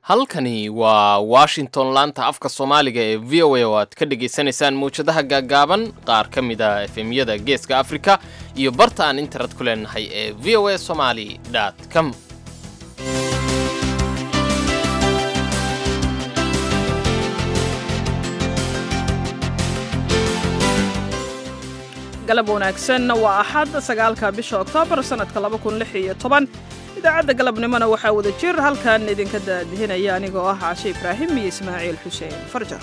halkani waa washington laanta afka soomaaliga ee v o a oo aad ka dhagaysanaysaan mawjadaha gaagaaban qaar ka mid a efemyada geeska afrika iyo barta aan internet ku leenahay ee v o a somaly com galab wanaagsan waa axad sagaalka bisha oktoobar sannadka laba kun lix iyo toban idaacadda galabnimona waxaa wada jir halkan idinka daadihinaya anigoo ah caashe ibraahim iyo ismaaciil xuseen farjar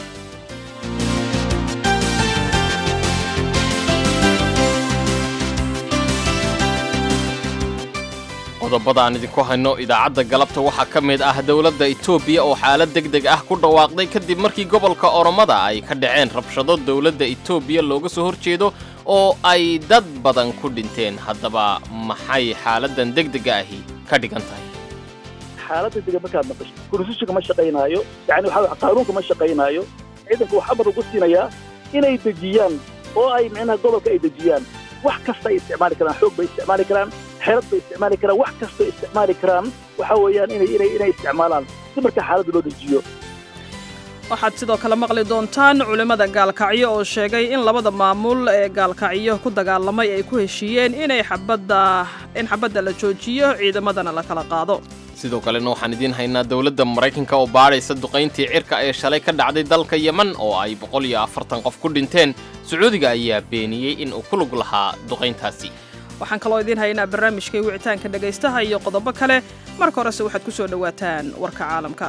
qodobada aan idinku hayno idaacadda galabta waxaa ka mid ah dowladda etoobiya oo xaalad deg deg ah ku dhawaaqday kadib markii gobolka oromada ay ka dhaceen rabshado dowladda etoobiya looga soo horjeedo oo ay dad badan ku dhinteen haddaba maxay xaaladdan deg dega ahi ka dhigan tahay xaaladda dega markaad maqasho konstitutionka ma shaqaynaayo yani waxaa qaanuunka ma shaqaynaayo ciidanku wax amar ugu siinayaa inay dejiyaan oo ay micnaha gobolka ay dejiyaan wax kasta ay isticmaali karaan xoog bay isticmaali karaan xeelad bay isticmaali karaan wax kastoo isticmaali karaan waxa weeyaan inay inay inay isticmaalaan si markaa xaaladda loo dejiyo waxaad sidoo kale maqli doontaan culimmada gaalkacyo oo sheegay in labada maamul ee gaalkacyo ku dagaalamay ay ku heshiiyeen inay xabadda in xabadda la joojiyo ciidamadana la kala qaado sidoo kalena waxaan idiin haynaa dowladda maraykanka oo baadhaysa duqayntii cirka ee shalay ka dhacday dalka yeman oo ay boqol iyo afartan qof ku dhinteen sacuudiga ayaa beeniyey in uu ku lug lahaa duqayntaasi waxaan kaloo idiin haynaa barnaamijkai wicitaanka dhegaystaha iyo qodobo kale marka horese waxaad ku soo dhowaataan warka caalamka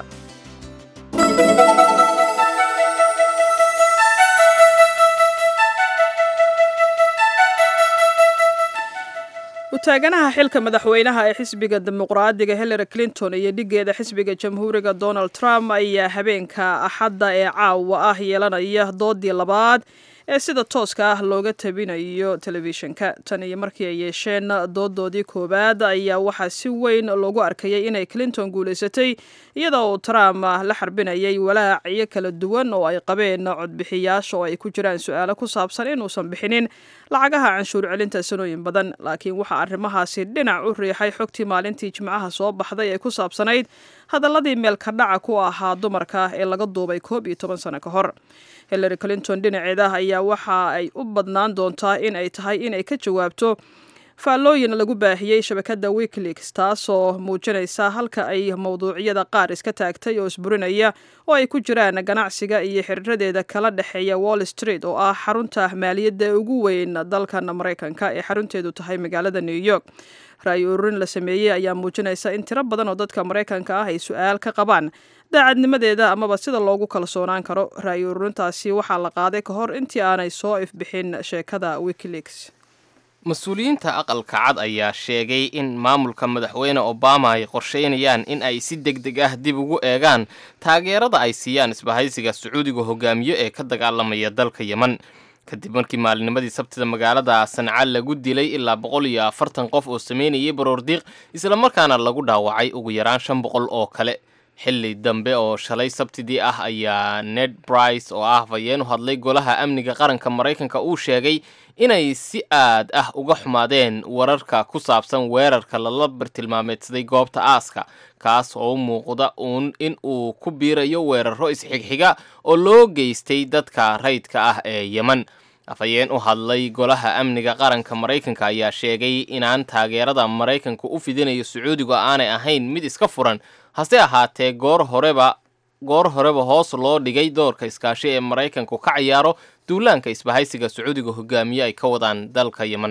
utaaganaha xilka madaxweynaha ee xisbiga dimuqraadiga hillary clinton iyo dhigeeda xisbiga jamhuuriga donald trump ayaa habeenka axadda ee caawa ah yeelanaya doodii labaad ee sida tooska ah looga tabinayo telefishinka tan iyo markii ay yeesheen doodoodii koowaad ayaa waxaa si weyn loogu arkayay inay clinton guulaysatay iyadoo uu trump la xarbinayay walaacyo kala duwan oo ay qabeen codbixiyaasha oo ay ku jiraan su-aalo ku saabsan inuusan bixinin lacagaha canshuur celinta sanooyin badan laakiin waxaa arrimahaasi dhinac u riixay xogtii maalintii jimcaha soo baxday ee ku saabsanayd hadalladii meelka dhaca ku ahaa dumarka ee laga duubay koob iyo toban sano ka hor hillary clinton dhinaceeda ayaa waxa ay u badnaan doontaa in ay tahay inay ka jawaabto faallooyin lagu baahiyey shabakadda wikileaks taasoo muujinaysa halka ay mawduucyada qaar iska taagtay oo isburinaya oo ay ku jiraan ganacsiga iyo xiriiradeeda kala dhexeeya wall street oo ah xarunta maaliyadda ugu weyn dalkan maraykanka ee xarunteedu tahay magaalada new york ra-yi ururin la sameeyey ayaa muujinaysa in tiro badan oo dadka maraykanka ah ay su-aal ka qabaan daacadnimadeeda amaba sida loogu kalsoonaan karo ra-yi ururintaasi waxaa la qaaday ka hor intii aanay soo ifbixin sheekada wikileaks mas-uuliyiinta aqalka cad ayaa sheegay in maamulka madaxweyne obama ay qorsheynayaan in ay si deg deg ah dib ugu eegaan taageerada ay siiyaan isbahaysiga sacuudiga hogaamiyo ee ka dagaalamaya dalka yeman kadib markii maalinimadii sabtida magaalada sanca lagu dilay ilaa boqol iyo afartan qof oo sameynayay baroordiiq islamarkaana lagu dhaawacay ugu yaraan shan boqol oo kale xilli dambe oo shalay sabtidii ah ayaa ned brice oo ah hafayeen u hadlay golaha amniga qaranka maraykanka uu sheegay inay si aad ah uga xumaadeen wararka ku saabsan weerarka lala bartilmaameedsaday goobta aaska kaas oo u muuqda uun in uu ku biirayo weeraro isxigxiga oo loo geystay dadka rayidka ah ee yeman afhayeen u hadlay golaha amniga qaranka maraykanka ayaa sheegay inaan taageerada maraykanka u fidinayo sacuudigu aanay ahayn mid iska furan hase ahaatee goor horeba goor horeba hoos loo dhigay doorka iskaashi ee maraykanku ka ciyaaro duulaanka isbahaysiga sacuudiga hogaamiye ay ka wadaan dalka yeman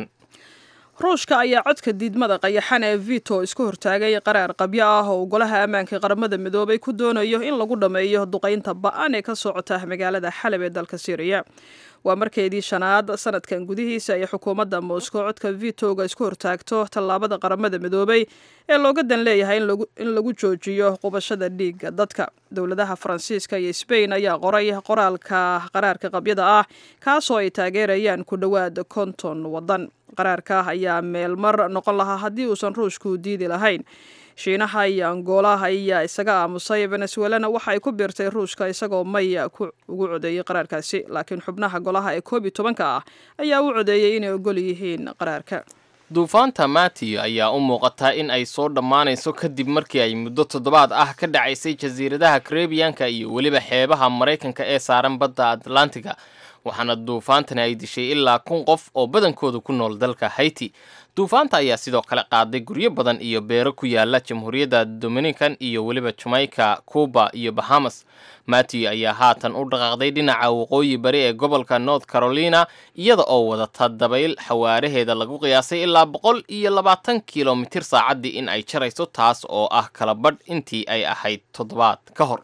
ruushka ayaa codka diidmada qayaxan ee vito isku hortaagay qaraar qabyo ah oo golaha ammaanka qaramada midoobay ku doonayo in lagu dhammeeyo duqaynta ba-an ee ka socota magaalada xalab ee dalka syriya waa markeedii shanaad sanadkan gudihiisa ay xukuumadda moscow codka vitoga isku hortaagto tallaabada qaramada midoobay ee looga dan leeyahay in lagu joojiyo qubashada dhiigga dadka dowladaha faransiiska iyo sbain ayaa qoray qoraalka qaraarka qabyada ah kaasoo ay taageerayaan ku dhowaad konton waddan qaraarka ayaa meelmar noqon lahaa haddii uusan ruushku diidi lahayn shiinaha iyo angola ayaa isaga aamusay venezuelana waxa ay ku biirtay ruushka isagoo maya ku ugu codeeyey qaraarkaasi laakiin xubnaha golaha ee koob iyo tobanka ah ayaa u codeeyey inay ogol yihiin qaraarka duufaanta matiyo ayaa u muuqataa in ay soo dhammaanayso kadib markii ay muddo toddobaad ah ka dhacaysay jasiiradaha karebiyanka iyo weliba xeebaha maraykanka ee saaran badda atlantiga waxaana duufaantani ay dishay ilaa kun qof oo badankooda ku nool dalka haiti duufaanta ayaa sidoo kale qaaday guryo badan iyo beero ku yaala jamhuuriyadda dominican iyo weliba jamaica cuba iyo bahamas matiyo ayaa haatan u dhaqaaqday dhinaca waqooyi bari ee gobolka north carolina iyada oo wadata dabayl xawaaraheeda lagu qiyaasay ilaa boqol iyo labaatan kilomitir saacaddii in ay jarayso taas oo ah kala badh intii ay ahayd toddobaad ka hor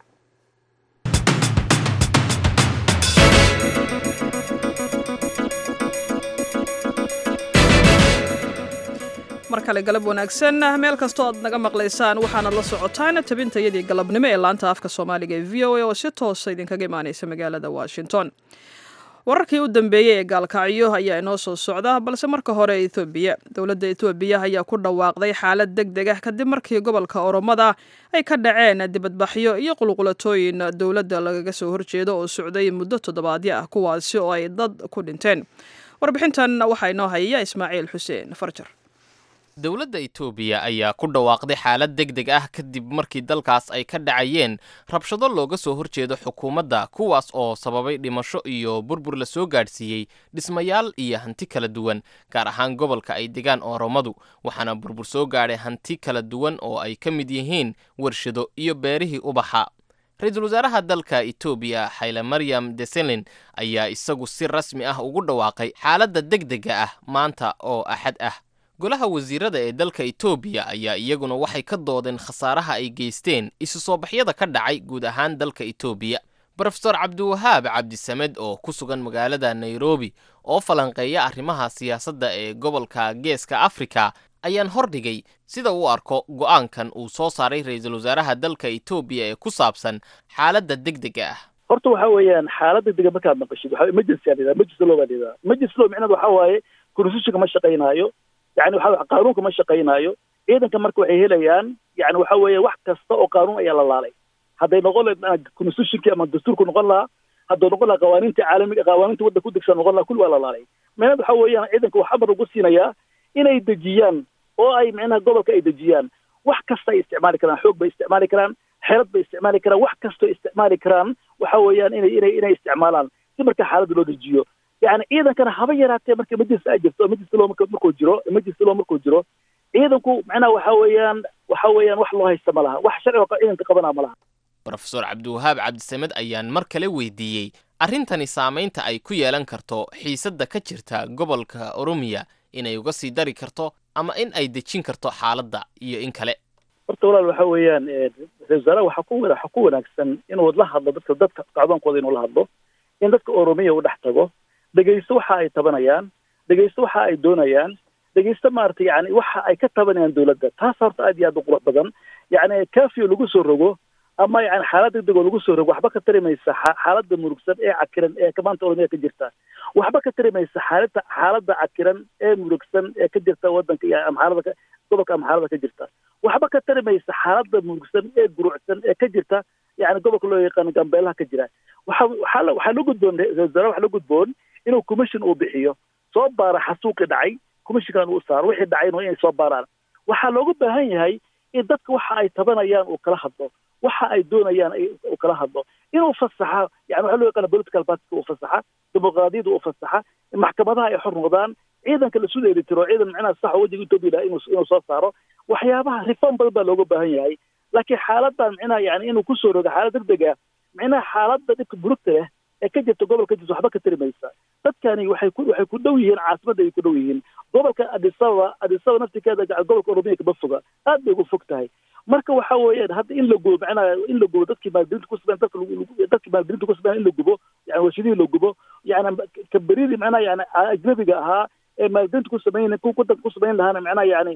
mar kale galab wanaagsan meel kastoo aad naga maqlaysaan waxaanad la socotaan tabintayadii galabnimo ee laanta afka soomaaliga ee v o a oo si toosa idinkaga imaanaysa magaalada washington wararkii u dambeeyey ee gaalkacyo ayaa inoo soo socda balse marka hore ethoobiya dowladda etoobiya ayaa ku dhawaaqday xaalad deg deg ah kadib markii gobolka oromada ay ka dhaceen dibadbaxyo iyo qulqulatooyin dowladda lagaga soo horjeedo oo socday muddo toddobaadyo ah kuwaasi oo ay dad ku dhinteen warbixintan waxaa inoo hayaya ismaaciil xuseen farjar dowladda etoobiya ayaa ku dhawaaqday xaalad deg deg ah kadib markii dalkaas ay ka dhacayeen rabshado looga soo horjeedo xukuumadda kuwaas oo sababay dhimasho iyo burbur la soo gaadhsiiyey dhismayaal iyo hanti kala duwan gaar ahaan gobolka ay degaan oromadu waxaana burbur soo gaadhay hanti kala duwan oo ay ka mid yihiin warshado iyo beerihii ubaxa ra-iisul wasaaraha dalka etoobiya xayle maryam deselin ayaa isagu si rasmi ah ugu dhawaaqay xaaladda deg dega ah maanta oo axad ah golaha wasiirada ee dalka etoobiya ayaa iyaguna waxay ka doodeen khasaaraha ay geysteen isu soo baxyada ka dhacay guud ahaan dalka etoobiya brofesor cabdiwahaab cabdisamed oo ku sugan magaalada nairobi oo falanqeeya arrimaha siyaasadda ee gobolka geeska afrika ayaan hordhigay sida uu arko go'aankan uu soo saaray ra-iisul wasaaraha dalka etoobiya ee ku saabsan xaaladda deg dega ah horta waxa weeyaan xaalad deg dega markaad maqashid waxa emergency aa dhahdaa emergency law baa dhahdaa emergency law micnaheedu waxa waaye constitutionka ma shaqaynaayo yani waxa qaanuunka ma shaqaynaayo ciidanka marka waxay helayaan yani waxa weeye wax kasta oo qaanuun ayaa la laalay hadday noqon lahayd constitutionkii ama dastuurku noqon lahaa hadduu noqon lahaa qawaaniinta caalamiga qawaaniinta waddanka ku degsan noqon lahaa kulli waa la laalay micnaheed waxa weeyaan ciidanka wax amar ugu siinayaa inay dejiyaan oo ay micnaha gobolka ay dejiyaan wax kasta ay isticmaali karaan xoog bay isticmaali karaan xeelad bay isticmaali karaan wax kastoo isticmaali karaan waxa weeyaan inay inay inay isticmaalaan si marka xaaladda loo dejiyo yani ciidankana haba yaraatee marka emergency ay jirto emergency law markuu jiro emergency law markuu jiro ciidanku macnaha waxa weeyaan waxa weeyaan wax loo haysta ma laha wax sharciga ciidanka qabanaa ma laha brofesor cabdiwahaab cabdisamed ayaan mar kale weydiiyey arrintani saamaynta ay ku yeelan karto xiisadda ka jirta gobolka oromiya inay uga sii dari karto ama in ay dejin karto xaaladda iyo in kale horta walaal waxa weeyaan ra-isul wasaaraha waxaa ku waxaa ku wanaagsan inuu la hadlo dadka dadka kacdoonkooda inuu la hadlo in dadka oromiya uu dhex tago dhegaysto waxa ay tabanayaan dhegaysto waxa ay doonayaan dhegaysto maaragtay yani waxa ay ka tabanayaan dowladda taas horta aad iyo aad u qurux badan yani kafio lagu soo rogo ama yani xaalad deg deg oo lagu soo rogo waxba ka tari maysa xaaladda murugsan ee cakiran ee maanta oromiya ka jirta waxba ka tari maysa xaalada xaaladda cakiran ee murugsan ee ka jirta waddanka iyo amxaalada gobolka amxaalada ka jirta waxba ka tari maysa xaaladda murugsan ee gurucsan ee ka jirta yani gobolka loo yaqaano gambeelaha ka jira waxa waxaa waxaa la gudboon ra-isul wasaare waxaa la gudboon inuu commission uu bixiyo soo baara xasuuqi dhacay commissionkan uu saaro wixii dhacayna inay soo baaraan waxaa looga baahan yahay in dadka waxa ay tabanayaan uu kala hadlo waxa ay doonayaan uu kala hadlo inuu fasaxa yani waxaa loo yaqaana political partyka uu fasaxa dimuqraadiyada uu fasaxa maxkamadaha ay xor noqdaan ciidanka la isu dheeli tiro ciidan micnaha saxa wajiga etoobiya laha inuu inuu soo saaro waxyaabaha reform badan baa looga baahan yahay laakiin xaaladan micnaha yani inuu kusoo rogo xaalad deg deg ah micnaha xaaladda dhibka burugta leh ee ka jirta gobolka jirta waxba ka tari maysa dadkani waxay ku waxay ku dhow yihiin caasimadda ay ku dhow yihiin gobolka adisababa adisababa naftikeeda gobolka oromiya kama foga aad bay ugu fog tahay marka waxa weeyaan hadda in la gubo macnaha in la gubo dadkii maalgelinta ku sameyn dadka dadkii maalgelinta ku sameyn in la gubo yani warshadihii la gubo yani kaberidii macnaha yani ajnabiga ahaa ee maalgelinta ku samayn kudanka ku samayn lahaana macnaha yani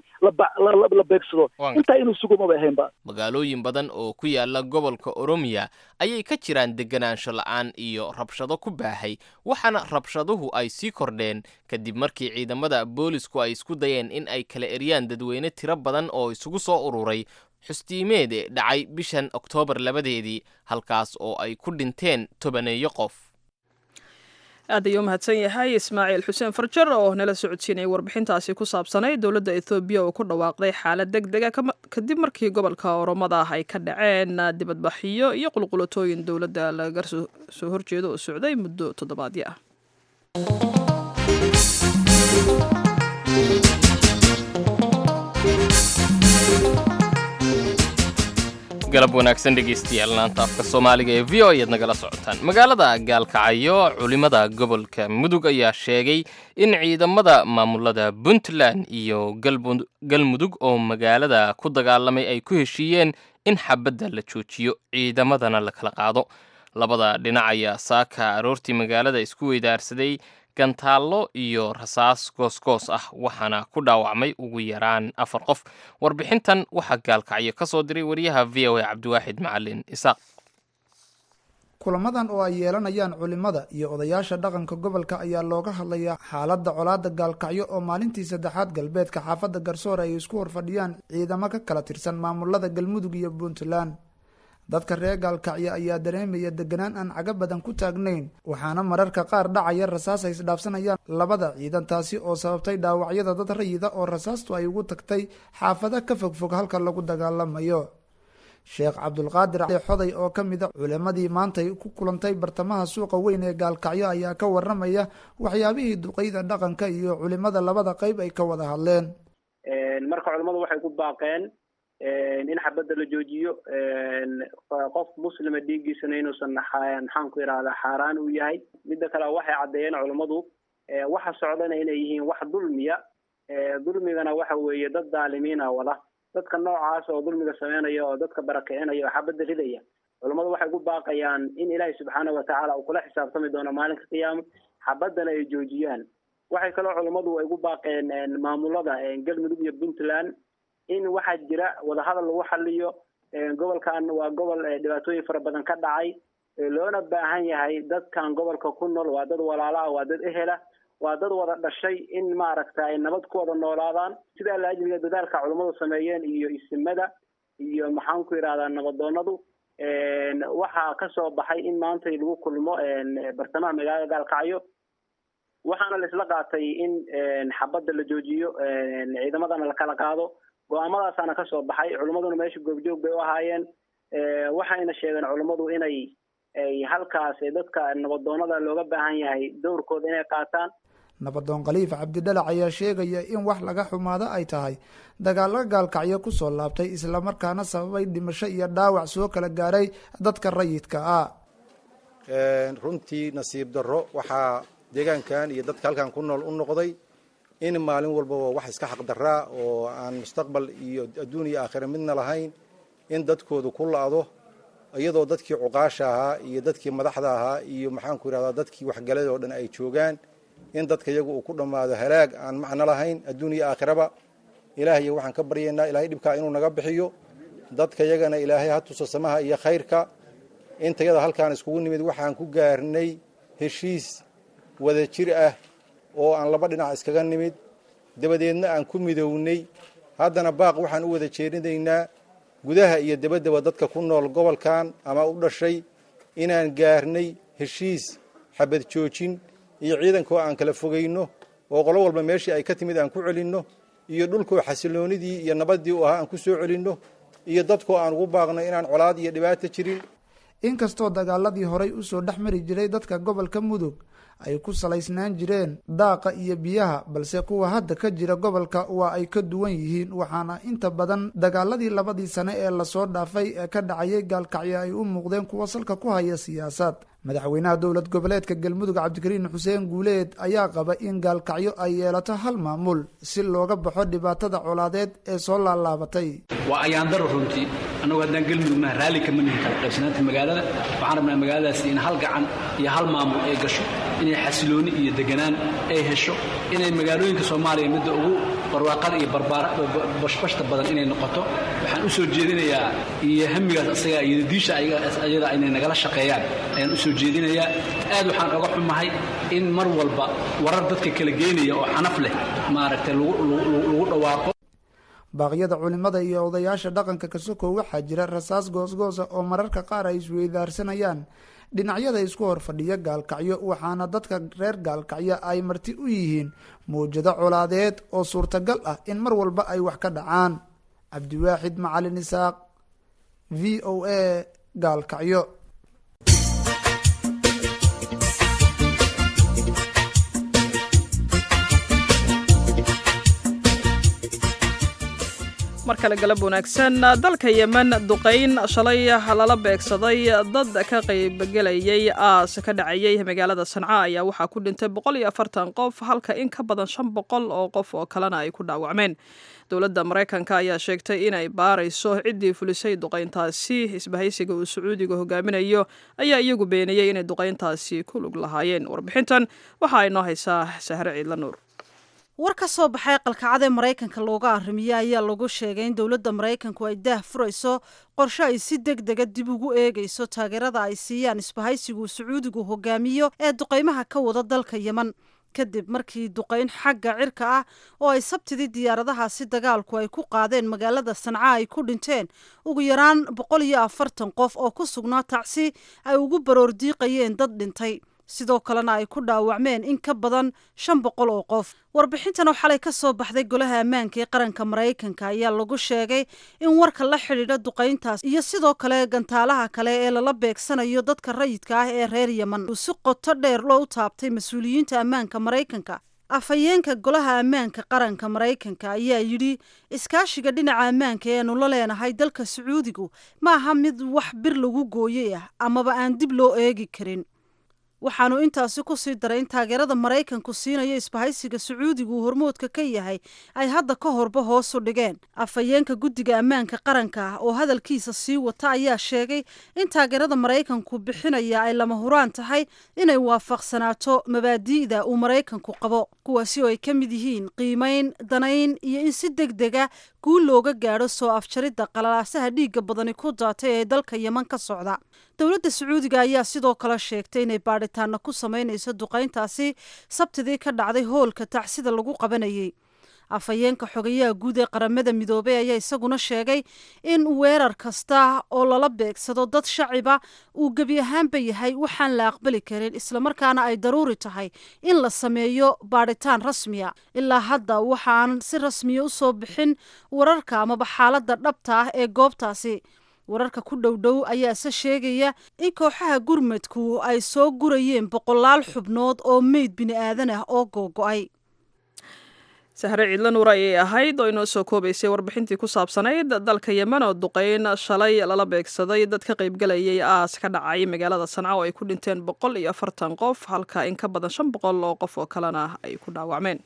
la beegsado intaa inuu sugo maba ahaynba magaalooyin badan oo ku yaala gobolka oromiya ayay ka jiraan deganaansho la-aan iyo rabshado ku baahay waxaana rabshaduhu ay sii kordheen kadib markii ciidamada boolisku ay isku dayeen in ay kala eryaan dadweyne tiro badan oo isugu soo ururay xustiimeede dhacay bishan oktoobar labadeedii halkaas oo ay ku dhinteen tobaneeyo qof aad ayuu umahadsan yahay ismaaciil xuseen farjar oo nala socodsiinayay warbixintaasi ku saabsanay dowladda ethoobiya oo ku dhawaaqday xaalad deg dega kadib markii gobolka oromada ah ay ka dhaceen dibadbaxyo iyo qulqulatooyin dowladda laga soo horjeedo oo socday muddo toddobaadyo ah galab wanaagsan dhegaystayaal laanta afka soomaaliga ee v o ayaad nagala socotaan magaalada gaalkacyo culimada gobolka mudug ayaa sheegay in ciidamada maamulada puntland iyo galmudug oo magaalada ku dagaalamay ay ku heshiiyeen in xabadda la joojiyo ciidamadana la kala qaado labada dhinac ayaa saaka aroortii magaalada isku weydaarsaday gantaallo iyo rasaas goosgoos ah waxaana ku dhaawacmay ugu yaraan afar qof warbixintan waxaa gaalkacyo ka soo diray wariyaha v o a cabdiwaaxid macalin isaaq kulamadan oo ay yeelanayaan culimada iyo odayaasha dhaqanka gobolka ayaa looga hadlayaa xaaladda colaadda gaalkacyo oo maalintii saddexaad galbeedka xaafadda garsoor ay isku horfadhiyaan ciidamo ka kala tirsan maamulada galmudug iyo puntland dadka reer gaalkacyo ayaa dareemaya deganaan aan caga badan ku taagnayn waxaana mararka qaar dhacaya rasaas ay isdhaafsanayaan labada ciidan taasi oo sababtay dhaawacyada dad rayida oo rasaastu ay ugu tagtay xaafada ka fogfog halka lagu dagaalamayo sheekh cabdulqaadir xoday oo ka mid a culimadii maantay ku kulantay bartamaha suuqa weyn ee gaalkacyo ayaa ka waramaya waxyaabihii duqeyda dhaqanka iyo culimada labada qeyb ay ka wada hadleen marka culimadu waxay ku baaqeen in xabadda la joojiyo qof muslima dhiiggiisana inuusan maxaan ku yidhahdaa xaaraan uu yahay midda kale waxay caddeeyeen culummadu waxa socdana inay yihiin wax dulmiya dulmigana waxa weeye dad daalimiina wada dadka noocaas oo dulmiga sameynaya oo dadka barakicinaya oo xabadda ridaya culummadu waxay ku baaqayaan in ilaahay subxaana watacaala uu kula xisaabtami doono maalinka qiyaama xabaddana ay joojiyaan waxay kaloo culummadu ay ku baaqeen maamulada galmudug iyo puntland in waxaa jira wadahadal lagu xaliyo gobolkan waa gobol dhibaatooyin fara badan ka dhacay loona baahan yahay dadkan gobolka ku nool waa dad walaalaah waa dad ehela waa dad wada dhashay in maaragta ay nabad ku wada noolaadaan sidaa la ajliga dadaalka culummadu sameeyeen iyo isimada iyo maxaan ku yidhahdaa nabadoonadu waxaa kasoo baxay in maanta lagu kulmo bartamaha magaalada gaalkacyo waxaana la isla qaatay in xabadda la joojiyo ciidamadana la kala qaado go-aamadaasana kasoo baxay culimmaduna meesha goobjoog bay u ahaayeen waxayna sheegeen culimmadu inay ay halkaas dadka nabadoonada looga baahan yahay dowrkooda inay qaataan nabadoon khaliif cabdidhalac ayaa sheegaya in wax laga xumaado ay tahay dagaalo gaalkacyo kusoo laabtay islamarkaana sababay dhimasho iyo dhaawac soo kala gaaray dadka rayidka ah runtii nasiib darro waxaa deegaankan iyo dadka halkan ku nool u noqday in maalin walbaba wax iska xaq daraa oo aan mustaqbal iyo adduun iyo aakhira midna lahayn in dadkoodu ku la-do iyadoo dadkii cuqaasha ahaa iyo dadkii madaxda ahaa iyo maxaanku yidhahdaa dadkii waxgalada oo dhan ay joogaan in dadka iyagu uu ku dhammaado halaag aan macno lahayn adduun iyo aakhiraba ilaahay waxaan ka baryaynaa ilaahay dhibkaa inuu naga bixiyo dadka yagana ilaahay ha tuso samaha iyo khayrka intayada halkaan iskugu nimid waxaan ku gaarnay heshiis wada jir ah oo aan laba dhinac iskaga nimid dabadeedna aan ku midownay haddana baaq waxaan u wada jeedinaynaa gudaha iyo dabaddaba dadka ku nool gobolkan ama u dhashay inaan gaarnay heshiis xabad joojin iyo ciidankoo aan kala fogayno oo qolo walba meeshii ay ka timid aan ku celinno iyo dhulkoo xasiloonidii iyo nabaddii u ahaa aan ku soo celinno iyo dadkoo aan ugu baaqno inaan colaad iyo dhibaato jirin inkastoo dagaaladii horay usoo dhex mari jiray dadka gobolka mudug ay ku salaysnaan jireen daaqa iyo biyaha balse kuwa hadda ka jira gobolka waa ay ka duwan yihiin waxaana inta badan dagaaladii labadii sane ee lasoo dhaafay ee ka dhacayay gaalkacyo ay u muuqdeen kuwa salka ku haya siyaasad madaxweynaha dowlad goboleedka galmudug cabdikariin xuseen guuleed ayaa qaba in gaalkacyo ay yeelato hal maamul si looga baxo dhibaatada colaadeed ee soo laalaabatay waa ayaandaro runtii annagu haddaan galmudugnaha raalli kama nihin kala qaybsanaanta magaalada waxaan rabnaa magaaladaasi in hal gacan iyo hal maamul ay gasho inay xasilooni iyo deganaan ay hesho inay magaalooyinka soomaaliya midda ugu barwaaqada iyo bashbashta badan inay noqoto waxaan u soo jeedinayaa iyo hamigaas asagaa iyo diisha ayada inay nagala shaqeeyaan ayaan u soo jeedinayaa aad waxaan oga xumahay in mar walba warar dadka kala geynaya oo xanaf leh maaragtay lagu dhawaaqo baaqyada culimada iyo odayaasha dhaqanka kasoko waxaa jira rasaas goosgoosa oo mararka qaar ay isweydaarsanayaan dhinacyada isku horfadhiya gaalkacyo waxaana dadka reer gaalkacyo ay marti u yihiin mawjado colaadeed oo suurtagal ah in mar walba ay wax ka dhacaan cabdiwaaxid macalin isaaq v o a gaalkacyo mar kale galab wanaagsan dalka yemen duqayn shalay lala beegsaday dad ka qaybgelayay aas ka dhacayay magaalada sanca ayaa waxaa ku dhintay boqol iyo afartan qof halka in ka badan shan boqol oo qof oo kalena ay ku dhaawacmeen dowladda maraykanka ayaa sheegtay inay baarayso ciddii fulisay duqayntaasi isbahaysiga uu sacuudiga hogaaminayo ayaa iyagu beeniyey inay duqayntaasi ku lug lahaayeen warbixintan waxaa inoo haysaa sahre ciidla nuur war ka soo baxay qalkacadee maraykanka looga arrimiyey ayaa lagu sheegay in dowladda maraykanku ay daah furayso qorshe ay si deg dega dib ugu eegayso taageerada ay siiyaan isbahaysigu sacuudigu hogaamiyo ee duqaymaha ka wada dalka yemen kadib markii duqayn xagga cirka ah oo ay sabtidii diyaaradahaasi dagaalku ay ku qaadeen magaalada sanca ay ku dhinteen ugu yaraan boqol iyo afartan qof oo ku sugnaa tacsi ay ugu baroordiiqayeen dad dhintay sidoo kalena ay ku dhaawacmeen in ka badan shan boqol oo qof warbixintan oo xalay ka soo baxday golaha ammaanka ee qaranka maraykanka ayaa lagu sheegay in warka la xidhiidha duqayntaas iyo sidoo kale gantaalaha kale ee lala beegsanayo dadka rayidka ah ee reer yemen uu si qoto dheer loo u taabtay mas-uuliyiinta ammaanka maraykanka afhayeenka golaha ammaanka qaranka maraykanka ayaa yidhi iskaashiga dhinaca ammaanka eenu la leenahay dalka sacuudigu ma aha mid wax bir lagu gooyey ah amaba aan dib loo eegi karin waxaanu intaasi ku sii daray in taageerada maraykanku siinayo isbahaysiga sacuudigu uu hormoodka ka yahay ay hadda ka horba hoos u dhigeen afhayeenka guddiga ammaanka qaranka ah oo hadalkiisa sii wata ayaa sheegay in taageerada maraykanku bixinaya ay lama huraan tahay inay waafaqsanaato mabaadi'da uu maraykanku qabo kuwaasi oo ay ka mid yihiin qiimayn danayn iyo in si deg dega guul looga gaadho soo afjaridda qalalaasaha dhiigga badani ku daatay ee dalka yeman ka socda dowladda sacuudiga ayaa sidoo kale sheegtay inay baadhitaana ku samaynayso duqayntaasi sabtidii ka dhacday hoolka tacsida lagu qabanayay afhayeenka xogayaha guud ee qaramada midoobey ayaa isaguna sheegay in weerar kasta oo lala beegsado dad shaciba uu gebi ahaanba yahay waxaan la aqbali karin islamarkaana ay daruuri tahay in la sameeyo baadhitaan rasmiya ilaa hadda waxaan si rasmiya u soo bixin wararka amaba xaaladda dhabta ah ee goobtaasi wararka ku dhow dhow ayaa se sheegaya in kooxaha gurmadku ay soo gurayeen boqolaal xubnood oo meyd bini aadan ah oo googo-ay sahre ciidla nuur ayay ahayd oo inoo soo koobaysay warbixintii ku saabsanayd dalka yemen oo duqayn shalay lala beegsaday dad ka qaybgelayay aas ka dhacay magaalada sanca oo ay ku dhinteen boqol iyo afartan qof halka in ka badan shan boqol oo qof oo kalena ay ku dhaawacmeen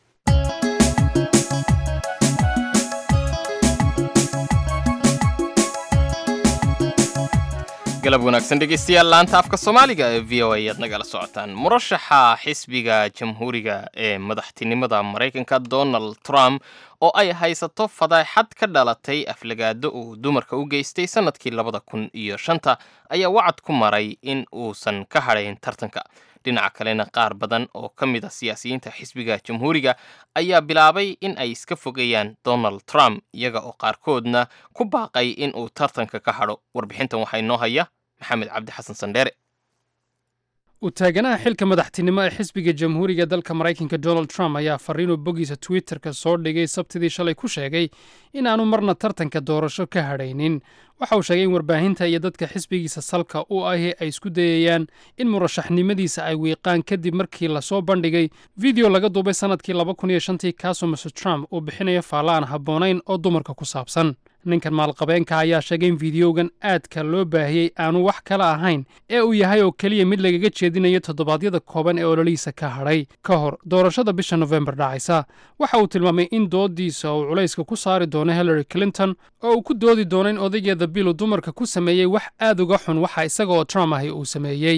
galab wanaagsan dhegeystayaal laanta afka soomaaliga ee v o a ayaad nagala socotaan murashaxa xisbiga jamhuuriga ee madaxtinimada maraykanka donald trump oo ay haysato fadaaxad ka dhalatay aflagaado uu dumarka u geystay sannadkii labada kun iyo shanta ayaa wacad ku maray in uusan ka hadhayn tartanka dhinaca kalena qaar badan oo ka mid a siyaasiyiinta xisbiga jamhuuriga ayaa bilaabay in ay iska fogeeyaan donald trump iyaga oo qaarkoodna ku baaqay in uu tartanka ka hadho warbixintan waxaa inoo haya maxamed cabdi xasan sandheere u taaganaha xilka madaxtinimo ee xisbiga jamhuuriga dalka maraykanka donald trump ayaa fariinuu boggiisa twitterka soo dhigay sabtidii shalay ku sheegay in aanu marna tartanka doorasho ka hadhaynin waxa uu sheegay in warbaahinta iyo dadka xisbigiisa salka u ahi ay isku dayayaan in murashaxnimadiisa ay wiiqaan kadib markii lasoo bandhigay video laga duubay sannadkii laba kun iyo shantii kaasoo mr trump uu bixinayo faalla aan habboonayn oo dumarka ku saabsan ninkan maalqabeenka ayaa sheegay in fideogan aadka loo baahiyey aanu wax kala ahayn ee uu yahay oo keliya mid lagaga jeedinayo toddobaadyada kooban ee ololihiisa ka hadhay ka hor doorashada bisha nofembar dhacaysa waxa uu tilmaamay in doodiisa uu culayska ku saari doono hillary clinton oo uu ku doodi doono in odaygeeda bilu dumarka ku sameeyey wax aad uga xun waxa isaga oo trump ahi uu sameeyey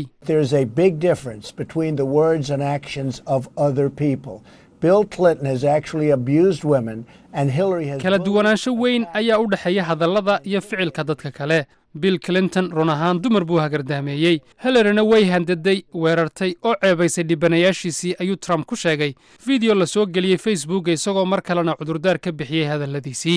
Bill Clinton has actually abused women and Hillary has kala duwanaansho weyn ayaa u dhexeeya hadallada iyo ficilka dadka kale bill clinton run ahaan dumar buu hagardaameeyey hillaryna way handaday weerartay oo ceebaysay dhibanayaashiisii ayuu trump ku sheegay video la soo geliyey facebooka isagoo mar kalena cudurdaar ka bixiyey hadalladiisii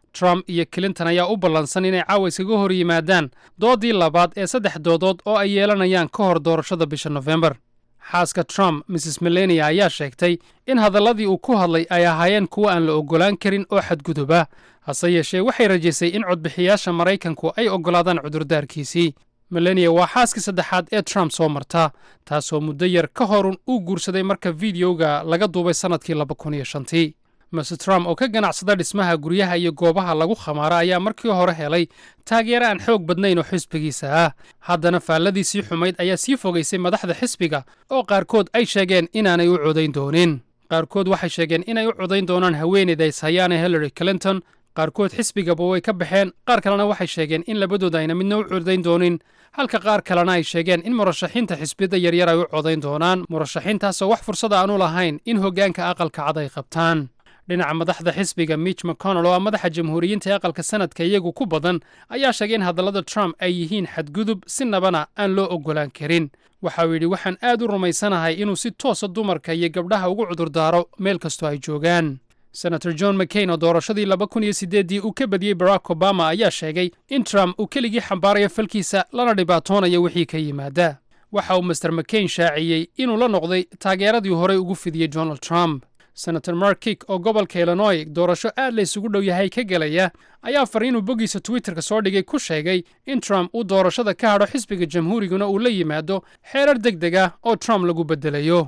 trump iyo clinton ayaa u ballansan inay caawa iskaga hor yimaadaan doodii labaad ee saddex doodood oo ay yeelanayaan ka hor doorashada bisha nofembar xaaska trump mrs melania ayaa sheegtay in hadalladii uu ku hadlay ay ahaayeen kuwo aan la oggolaan karin oo xadguduba hase yeeshee waxay rajaysay in codbixiyaasha maraykanku ay oggolaadaan cudurdaarkiisii melania waa xaaskii saddexaad ee trump soo marta taasoo muddo yar ka horun uu guursaday marka fideoga laga duubay sannadkii laba kun iyo shantii mase trump oo ka ganacsada dhismaha guryaha iyo goobaha lagu khamaara ayaa markii hore helay taageero aan xoog badnayn oo xisbigiisa ah haddana faalladiisii xumayd ayaa sii fogaysay madaxda xisbiga oo qaarkood ay sheegeen inaanay u codayn doonin qaarkood waxay sheegeen inay u codayn doonaan haweeneyda ishayaane hillary clinton qaarkood xisbigaba way ka baxeen qaar kalena waxay sheegeen in labadooda ayna midna u codayn doonin halka qaar kalena ay sheegeen in murashaxiinta xisbiyada yaryar ay u codayn doonaan murashaxiintaasoo wax fursad aanu lahayn in hoggaanka aqalka cad ay qabtaan dhinaca madaxda xisbiga mitch mcconnell oo ah madaxa jamhuuriyiinta ee aqalka sanadka iyagu ku badan ayaa sheegay in hadallada trump ay yihiin xadgudub si nabana aan loo oggolaan karin waxa uu yidhi waxaan aad u rumaysanahay inuu si toosa dumarka iyo gabdhaha ugu cudurdaaro meel kastoo ay joogaan senator john mccain oo doorashadii laba kun iyo siddeeddii uu ka badiyey barack obama ayaa sheegay in trump uu keligii xambaarayo falkiisa lana dhibaatoonayo wixii ka yimaada waxa uu master mccain shaaciyey inuu la noqday taageeradii horey ugu fidiyey donald trump senator mark kik oo gobolka illinoy doorasho aad la isugu dhow yahay ka gelaya ayaa fariinuu boggiisa twitterka soo dhigay ku sheegay in trump uu doorashada ka hadho xisbiga jamhuuriguna uu la yimaado xeerar deg deg ah oo trump lagu beddelayo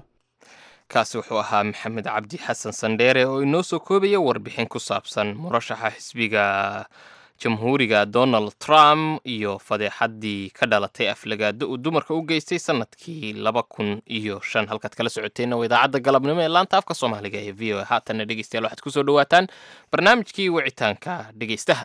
kaasi wuxuu ahaa maxamed cabdi xasan sandheere oo inoo soo koobaya warbixin ku saabsan murashaxa xisbiga jamhuuriga donald trump iyo fadeexaddii ka dhalatay aflagaado uu dumarka u geystay sannadkii laba kun iyo shan halkaad kala socoteenna waa idaacadda galabnimo ee laanta afka soomaaliga ee v o a haatanna dhegeystayaal waxaad ku soo dhowaataan barnaamijkii wicitaanka dhegeystaha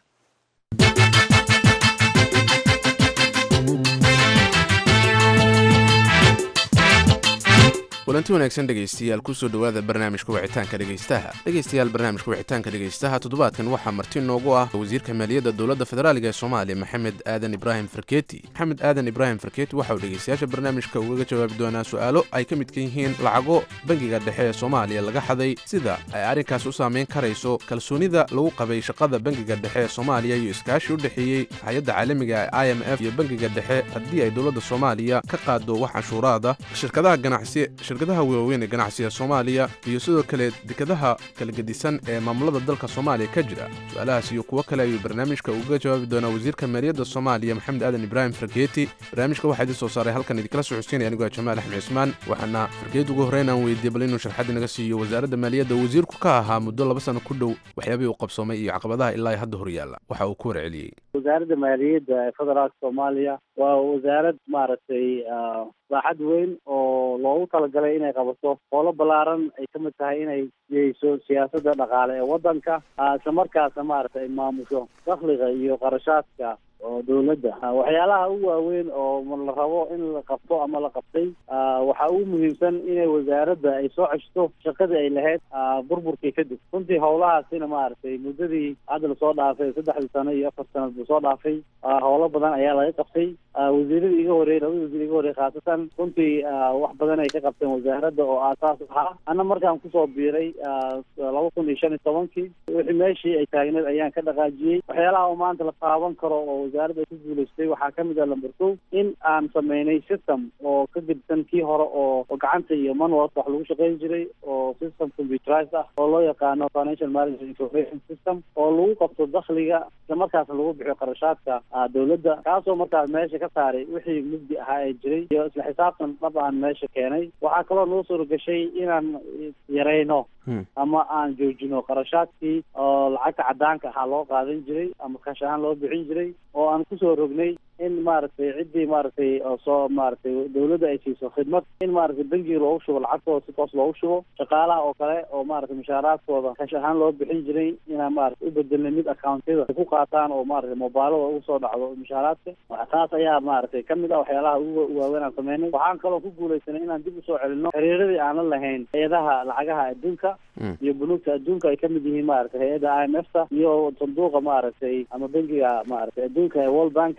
kulanti wanaagsan dhegaystayaal kusoo dhowaada barnaamijka wicitaanka dhegaystaha dhegaystayaal barnaamijka wicitaanka dhegaystaha toddobaadkan waxaa marti noogu ah wasiirka maaliyadda dowladda federaaliga ee soomaaliya maxamed aadan ibraahim farkeeti maxamed aadan ibraahim farkeeti waxa uu dhegaystayaasha barnaamijka ugaga jawaabi doonaa su'aalo ay ka midka yihiin lacago bangiga dhexe ee soomaaliya laga xaday sida ay arrinkaas u saamayn karayso kalsoonida lagu qabay shaqada bangiga dhexe ee soomaaliya iyo iskaashi u dhexeeyey hay-adda caalamiga ee i m f iyo bangiga dhexe haddii ay dowladda soomaaliya ka qaado wax canshuuraada shirkadaha ganacsi shirkadaha waaweyn ee ganacsiga soomaaliya iyo sidoo kale dekadaha kala gedisan ee maamulada dalka soomaaliya ka jira su-aalahaas iyo kuwo kale ayuu barnaamijka uga jawaabi doonaa wasiirka maaliyadda soomaaliya maxamed aadan ibraahim fargeeti barnaamijka waxaa idin soo saaray halkan idinkala socodsiinaya anigoo jamaal axmed cismaan waxaana fargeet ugu horreyn aan weydiiyey bal inuu sharxad inaga siiyo wasaaradda maaliyadda wasiirku ka ahaa muddo laba sano ku dhow waxyaabihii uu qabsoomay iyo caqabadaha ilaa hadda horyaalla waxa uu ku warceliyey wasaaradda maaliyadda ee federaalka soomaaliya waa wasaarad maaragtay baaxad weyn oo loogu talagalay inay qabato howlo ballaaran ay ka mid tahay inay geyso siyaasadda dhaqaale ee waddanka isla markaasna maaragtay ay maamusho dakhliga iyo qarashaadka oo dowladda waxyaalaha ugu waaweyn oo la rabo in la qabto ama la qabtay waxaa ugu muhiimsan inay wasaaradda ay soo ceshto shaqadii ay lahayd burburkii kadib runtii howlahaasina maaragtay muddadii hadda lasoo dhaafay saddexdii sano iyo afar sanad buu soo dhaafay howlo badan ayaa laga qabtay wasiiradii iga horreeyey labada wasiir iga horreeyey khaasatan runtii wax badan ay ka qabteen wasaaradda oo aasaas ahaa anna markaan kusoo biiray laba kun iyo shan iyo tobankii wixii meeshii ay taagneed ayaan ka dhaqaajiyey waxyaalaha oo maanta la taaban karo oo wasaaradda ay ku guulaystay waxaa ka mid ah lamber two in aan sameynay system oo ka gedsan kii hore oo gacanta iyo manualka wax lagu shaqayn jiray oo system computerized ah oo loo yaqaano financial management information system oo lagu qabto dakhliga isla markaasna lagu bixiyo qarashaadka dowladda kaasoo markaas meesha ka saaray wixii mugdi ahaa ee jiray iyo isla xisaabtan dhab aan meesha keenay waxaa kaloo noo suura gashay inaan yarayno ama aan joojino qarashaadkii oo lacagta cadaanka ahaa loo qaadan jiray ama kash ahaan loo bixin jiray oo aan kusoo rognay in maaragtay ciddii maaragtay soo maaragtay dowladda ay siiso khidmad in maaragtay bangiga loogu shubo lacagtooda si toos loogu shubo shaqaalaha oo kale oo maaragtay mushaaraadkooda kash ahaan loo bixin jiray inaan maaragtay u bedelnay mid accountyada ay ku qaataan oo maaragtay mobilada ugu soo dhacdo mushaaraadka taas ayaa maaragtay kamid ah waxyaalaha ugu waaweyn aan sameynay waxaan kaloo ku guulaysanay inaan dib usoo celino xiriiradii aan la lahayn hay-adaha lacagaha adduunka iyo bunuugta adduunka ay kamid yihiin maaragtay hay-adda i m f ta iyo sanduuqa maaragtay ama bangiga maaragtay adduunka ee world banka iyo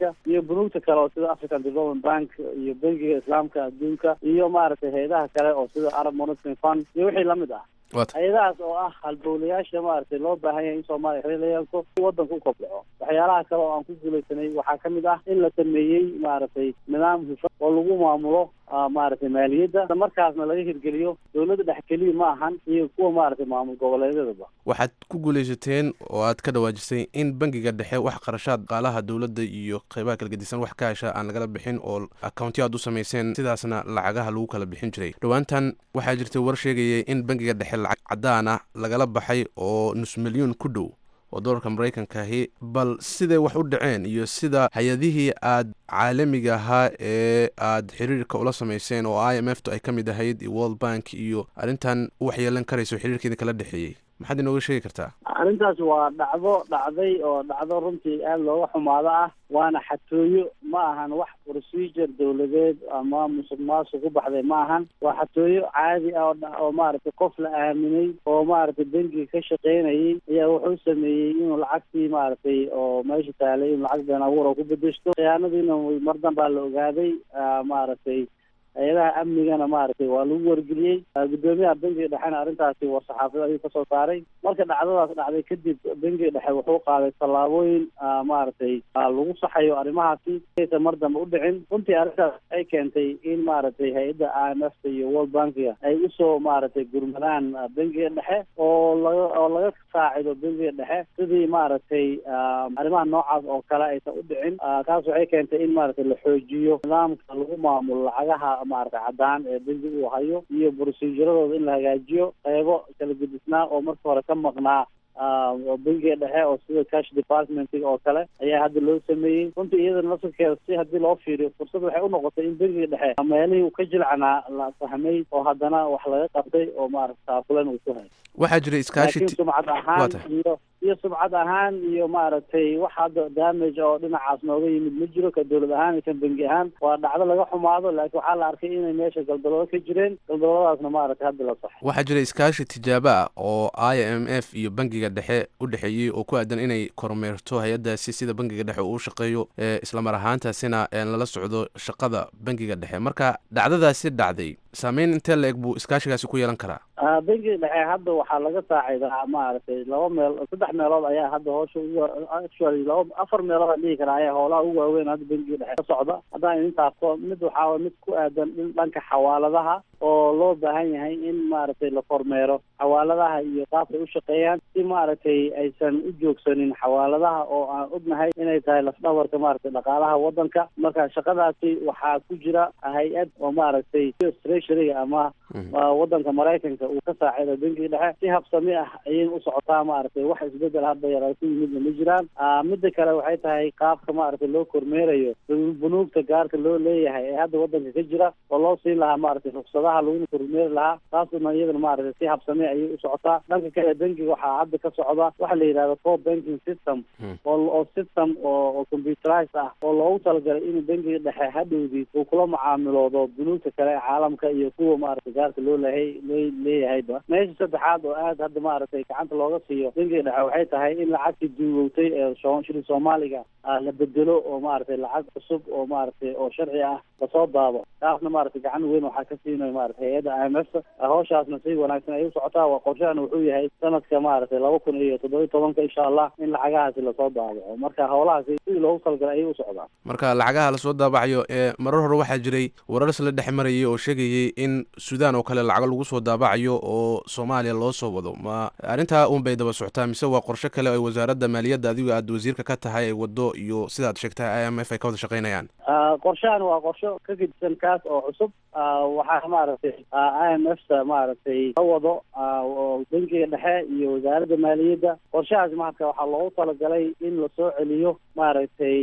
bunuugta kale oo sida african development bank iyo bankiga islaamka adduunka iyo maaragtay hay-adaha kale oo sida arab monitoring fund iyo wixii lamid ah hay-adahaas oo ah halbowlayaasha maaragtay loo baahan yahay in soomaaliya xiriir la yeelto si wadanka u kobco waxyaalaha kale oo aan ku guulaysanay waxaa kamid ah in la sameeyey maaragtay nidaam hufan oo lagu maamulo maaragtay maaliyadda markaasna laga hirgeliyo dowladda dhex keliya ma ahan iyo kuwa maaragtay maamul goboleedyadaba waxaad ku guulaysateen oo aad ka dhawaajisay in bangiga dhexe wax qarashaad qaalaha dowladda iyo qeybaha kala gedisan wax ka hesha aan lagala bixin oo accountiyo aad u samayseen sidaasna lacagaha lagu kala bixin jiray dhowaantan waxaa jirtay war sheegaya in bangiga dhexe lacag cadaan ah lagala baxay oo nus milyuun ku dhow oo dolarka maraykankaahi bal siday wax u dhaceen iyo sida hay-adihii aad caalamiga ahaa ee aad xiriirka ula samayseen oo i m f tu ay ka mid ahayd iyo world bank iyo arrintan u waxyeelan karayso xiriirkeeda kala dhexeeyey maxaad inooga sheegi kartaa arrintaas waa dhacdo dhacday oo dhacdo runtii aada looga xumaado ah waana xatooyo ma ahan wax procedure dowladeed ama musuq maasuq ku baxday ma ahan waa xatooyo caadi ah oo maaragtay qof la aaminay oo maaragtay bangiga ka shaqeynayay ayaa wuxuu sameeyey inuu lacagtii maaragtay oo meesha taalay inuu lacag been abuur oo ku bedeshto khiyaanadiina mar danbaa la ogaaday maaragtay hay-adaha amnigana maaragtay waa lagu wargeliyey guddoomiyaha bangiga dhexena arrintaasi war saxaafada ayuu kasoo saaray marka dhacdadaas dhacday kadib bangiga dhexe wuxuu qaaday tallaabooyin maaragtay lagu saxayo arrimahaasi aysan mar dambe u dhicin runtii arrintaas ay keentay in maaragtay hay-adda i m f ta iyo world bankiga ay usoo maaragtay gurmadaan bangiga dhexe oo laga oo laga saacido bangiga dhexe sidii maaragtay arrimaha noocaas oo kale aysan u dhicin taas waxay keentay in maaragtay la xoojiyo nidaamka lagu maamulo lacagaha maaragtay caddaan ee bangi uu hayo iyo proceduradooda in la hagaajiyo qeybo kala gedisnaa oo marka hore ka maqnaa bangiga dhexe oo sida cash departmentiga oo kale ayaa hadda loo sameeyey runtii iyadana laftirkeeda si haddii loo fiiriyo fursad waxay u noqotay in bangiga dhexe meelihii uu ka jilcanaa la fahmay oo haddana wax laga qabtay oo maaragta taakulan uu ku hayo waxaa jira iskaashi laakiin sumcad ahaan iyo iyo sumcad ahaan iyo maaragtay wax hadda damage oo dhinacaas nooga yimid ma jiro ka dowlad ahaan iyo kan bangi ahaan waa dhacdo laga xumaado laakiin waxaa la arkay inay meesha galdaloodo ka jireen galdaloodadaasna maaragtay hadda la saxo waxaa jira iskaashi tijaabo ah oo i m f iyo bangiga dhexe u dhexeeyey oo ku aadan inay kormeerto hay-addaasi sida bangiga dhexe uu u shaqeeyo islamar ahaantaasina lala socdo shaqada bangiga dhexe marka dhacdadaasi dhacday saameyn intee la eg buu iskaashigaasi ku yeelan karaa bangiga dhexe hadda waxaa laga saacidaa maaragtay laba meel saddex meelood ayaa hadda hoosha ugu actually laba afar meelood aan dhihi karaa ayaa howlaha ugu waaweyn hadda bangiga dhexe ka socda haddaan idin taabto mid waxaa way mid ku aadan dhanka xawaaladaha oo loo baahan yahay in maaragtay la kormeero xawaaladaha iyo qaabkay u shaqeeyaan si maaragtay aysan u joogsanin xawaaladaha oo aan ognahay inay tahay lafdhabarka maaragtay dhaqaalaha wadanka marka shaqadaasi waxaa ku jira hay-ad oo maaragtay treasuryga ama wadanka maraykanka uu ka saacido bangiga dhexe si habsami ah ayay u socotaa maaragtay wax isbedel hadda yaraa ku yimidna ma jiraan midda kale waxay tahay qaabka maaragtay loo kormeerayo bunuugta gaarka loo leeyahay ee hadda wadanka ka jira oo loo siin lahaa maaragtay ruksadaha laguna kormeeri lahaa taasuna iyadana maaragtay si habsami ayay u socotaa dhanka kale bangiga waxaa hadda ka socda waxa la yidhahda core banking system oo oo system oo oo computerized ah oo loogu talagalay in bangiga dhexe hadhowdii uu kula macaamiloodo bunuugta kale ee caalamka iyo kuwa maaragtay gaarka loo lehay loo leeyahayba meesha saddexaad oo aad hadda maaragtay gacanta looga siiyo bangiga dhexe waxay tahay in lacagtii duugowtay ee shilin soomaaliga la bedelo oo maaragtay lacag cusub oo maaragtay oo sharci ah lasoo daabo taasna maaragtay gacan weyn waxaa ka siinaya maaragtay hay-adda i m f hawshaasna si wanaagsan ay u socotaa waa qorshahana wuxuu yahay sanadka maaragtay laba kun iyo toddoba tobanka insha allah in lacagahaasi lasoo daabaco marka howlahaasi sidii loogu talagalay ayay u socdaan marka lacagaha lasoo daabacayo ee marar hore waxaa jiray warar isla dhex marayay oo sheegayay in suudaan oo kale lacago lagu soo daabacayo oo soomaaliya loo soo wado ma arrintaa un bay daba socotaa mise waa qorshe kale ay wasaaradda maaliyadda adigu aad wasiirka ka tahay ay wado iyo sidaad sheegtay i m f ay ka wada shaqaynayaan qorshahan waa qorsho ka gedisan kaas oo cusub waxaa maaragtay i m f ta maaragtay ka wado bangiga dhexe iyo wasaaradda maaliyadda qorshahaas marka waxaa loogu talagalay in lasoo celiyo maaragtay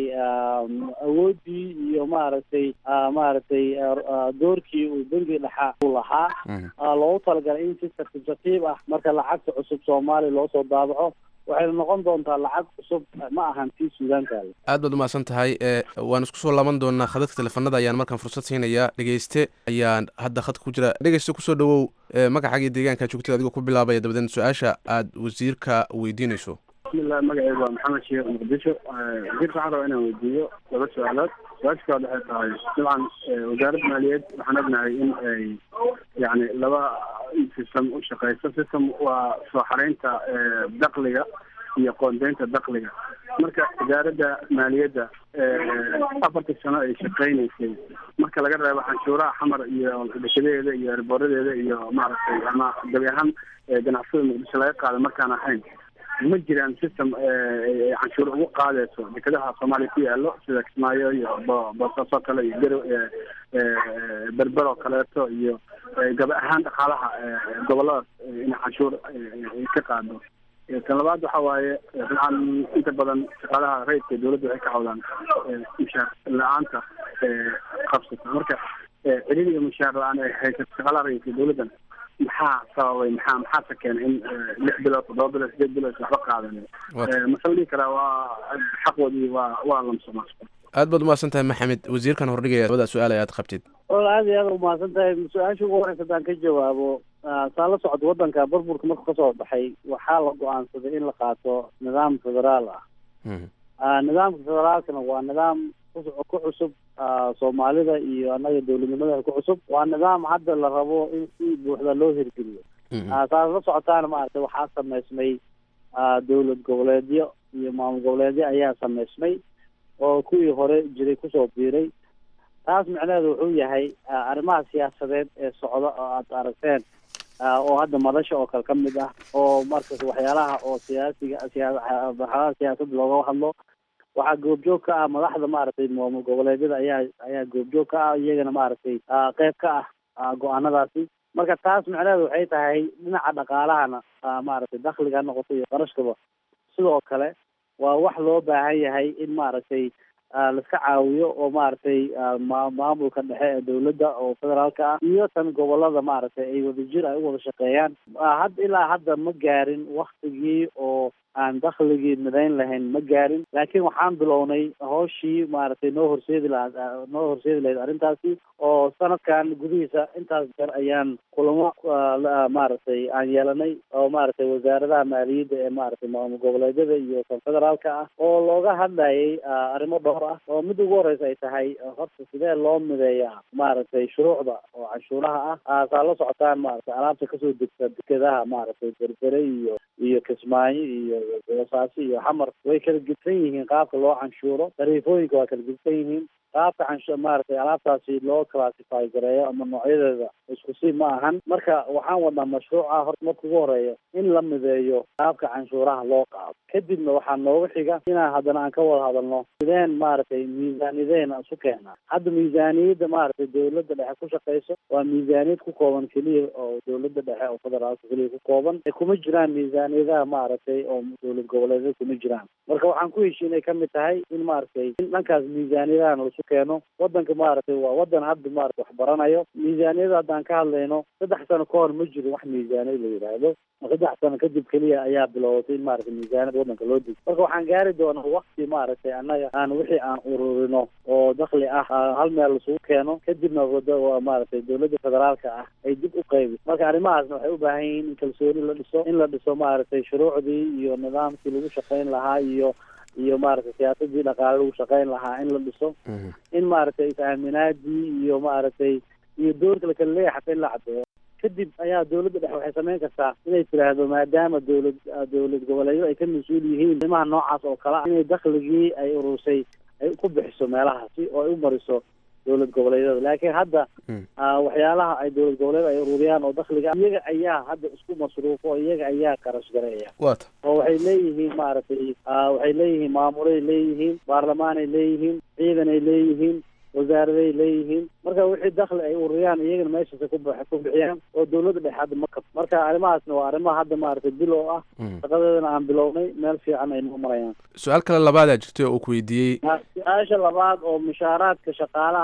awooddii iyo maaragtay maaragtay doorkii uu bangiga dhexa uu lahaa loogu talagalay in si tartiib tartiib ah marka lacagta cusub soomaaliya loo soo daabaco waxayna noqon doontaa lacag cusub ma ahan tii suudaankaale aad baad umahadsan tahay waan isku soo laaban doonaa khadadka teleefanada ayaan markaan fursad siinayaa dhegeyste ayaan hadda khadka ku jira dhegeyste kusoo dhawow magacaaga iyo deegaanka joogtada adigoo ku bilaabaya dabadeed su-aasha aad wasiirka weydiinayso bismillah magacaygu waa maxamed sheekh muqdisho wasiirka waxaan rabaa inaan weydiiyo laba su-aalood su-aasha koowaad waxay tahay dabcan wasaaradda maaliyaed waxaan ognahay in ay yani laba system u shaqeyso system waa soo xareynta dakliga iyo qoondeynta dakliga marka wasaaradda maaliyadda afartii sano ay shaqeyneysay marka laga reebo canshuuraha xamar iyo dekedadeeda iyo erboradeeda iyo maaragtay ama gabi ahaan ganacsada muqdisho laga qaada markaan ahayn ma jiraan system canshuur ugu qaadeyso dekedaha soomaaliya ku yaalo sida kismaayo iyo boosaaso kale iyo garo berber oo kaleeto iyo gabi ahaan dhaqaalaha goboladaas in canshuur ka qaado tan labaad waxa waaye dabcan inta badan shaqaalaha rayidka dawladda waxay ka cawdaan mushaar la-aanta qabsata marka celin iyo mushaar la-aan ay haysato shaqaalaha rayidka dawladdan maxaa sababay maxaa maxaase keenay in lix bilood toddoba bilood sideed bilood waxba qaadan mase la dhihi karaa waa xaqoodii waa waa lamsoma aad baad umahadsan tahay maxamed wasiirkan hordhigaya labada su-aal ee aad qabtid wal aad iyo aad umahadsan tahay su-aasha ugu horeysa haddaan ka jawaabo saa la socdo waddanka burburka markuu kasoo baxay waxaa la go-aansaday in la qaato nidaam federaal ah nidaamka federaalkana waa nidaam ku cusub soomaalida iyo annaga dowladnimada ku cusub waa nidaam hadda la rabo in si buuxda loo hirgeliyo saas la socotaana maaragtay waxaa sameysmay dowlad goboleedyo iyo maamul goboleedyo ayaa sameysmay oo kuwii hore jiray kusoo biiray taas micnaheedu wuxuu yahay arrimaha siyaasadeed ee socda oo aad aragteen oo hadda madasha oo kale ka mid ah oo markas waxyaalaha oo siyaasiga siyawaxyaalaha siyaasadda looga hadlo waxaa goobjoog ka ah madaxda maaragtay maamul goboleedyada ayaa ayaa goobjoog ka ah iyagana maaragtay qeyb ka ah go-aanadaasi marka taas micnaheedu waxay tahay dhinaca dhaqaalahana maaragtay dakliga ha noqoto iyo qarashkaba sidoo kale waa wax loo baahan yahay in maaragtay laiska caawiyo oo maaragtay ma maamulka dhexe ee dawladda oo federaalka ah iyo tan gobolada maaragtay ay wadajir ay u wada shaqeeyaan had ilaa hadda ma gaarin waktigii oo aan dakligii midayn lahayn ma gaarin laakiin waxaan bilownay hooshii maaragtay noo horseedi lahaa noo horseedi lahayd arrintaasi oo sanadkan gudihiisa intaas jeer ayaan kulamo maaragtay aan yeelanay oo maaragtay wasaaradaha maaliyadda ee maaragtay maamul goboleedyada iyo kan federaalka ah oo looga hadlayay arrimo dhowr ah oo mid ugu horeysa ay tahay horta sidee loo mideeyaa maaragtay shuruucda oo canshuuraha ah saa la socotaan maaragtay alaabta kasoo degta dekedaha maaragtay berbere iyo iyo kismaayo iyo boosaaso iyo xamar way kala gedsan yihiin qaabka loo canshuuro tariifooyinka waa kala gedsan yihiin qaabka canshu maaragtay alaabtaasi loo classify gareeyo ama noocyadeeda isku si ma ahan marka waxaan wadnaa mashruuca horta marka ugu horeeya in la mideeyo qaabka canshuuraha loo qaado kadibna waxaa nooga xiga inaan haddana aan ka wada hadalno sideen maaragtay miisaaniyadeen isu keenaa hadda miisaaniyadda maaragtay dawladda dhexe ku shaqeyso waa miisaaniyad ku kooban keliya oo dawladda dhexe oo federaalka keliya ku kooban ee kuma jiraan miisaaniyadaha maaragtay oo dowlad goboleedyada kuma jiraan marka waxaan ku heshiinay kamid tahay in maaragtay in dhankaas miisaaniyadahan laisu keeno wadanka maaragtay waa wadan hadda maarata wax baranayo miisaaniyada haddaan ka hadlayno saddex sano ka hor ma jiro wax miisaaniyad la yidhaahdo saddex sano kadib keliya ayaa bilowatay in maaragtay miisaaniyad wadanka loo dejiyo marka waxaan gaari doonaa wakti maaragtay annaga aan wixii aan ururino oo dakli ah hal meel laisugu keeno kadibna wada maaragtay dowladda federaalka ah ay dib u qaybi marka arrimahaasna waxay u baahan yihiin in kalsooni la dhiso in la dhiso maaragtay shuruucdii iyo nidaamkii lagu shaqayn lahaa iyo iyo maaragtay siyaasadii dhaqaale lagu shaqayn lahaa in la dhiso in maaragtay is-aaminaadii iyo maaragtay iyo doorka lakala leeyahay xataa in la cadeeyo kadib ayaa dawladda dhexe waxay samayn kartaa inay tiraahdo maadaama dowlad dowlad goboleedyada ay ka mas-uul yihiin arrimaha noocaas oo kale ah inay dakligii ay urursay ay ku bixiso meelahaasi oo ay u mariso dowlad goboleedyada laakiin hadda waxyaalaha ay dowlad goboleed ay ururiyaan oo dakliga iyaga ayaa hadda isku masruufo oo iyaga ayaa qarash gareeya wata oo waxay leeyihiin maaragtay waxay leeyihiin maamulay leeyihiin baarlamaanay leeyihiin ciidanay leeyihiin wasaaraday leeyihiin marka wixii dakli ay ururiyaan iyagana meeshaasa ku ku bixiyaan oo dowladda dhexe hadda ma kab marka arrimahaasna waa arrimaha hadda maaragtay bilow ah shaqadeedana aan bilownay meel fiican ay noo marayaan su-aal kale labaadaa jirtay oo uu ku weydiiyey su-aasha labaad oo mushaaraadka shaqaalaha ah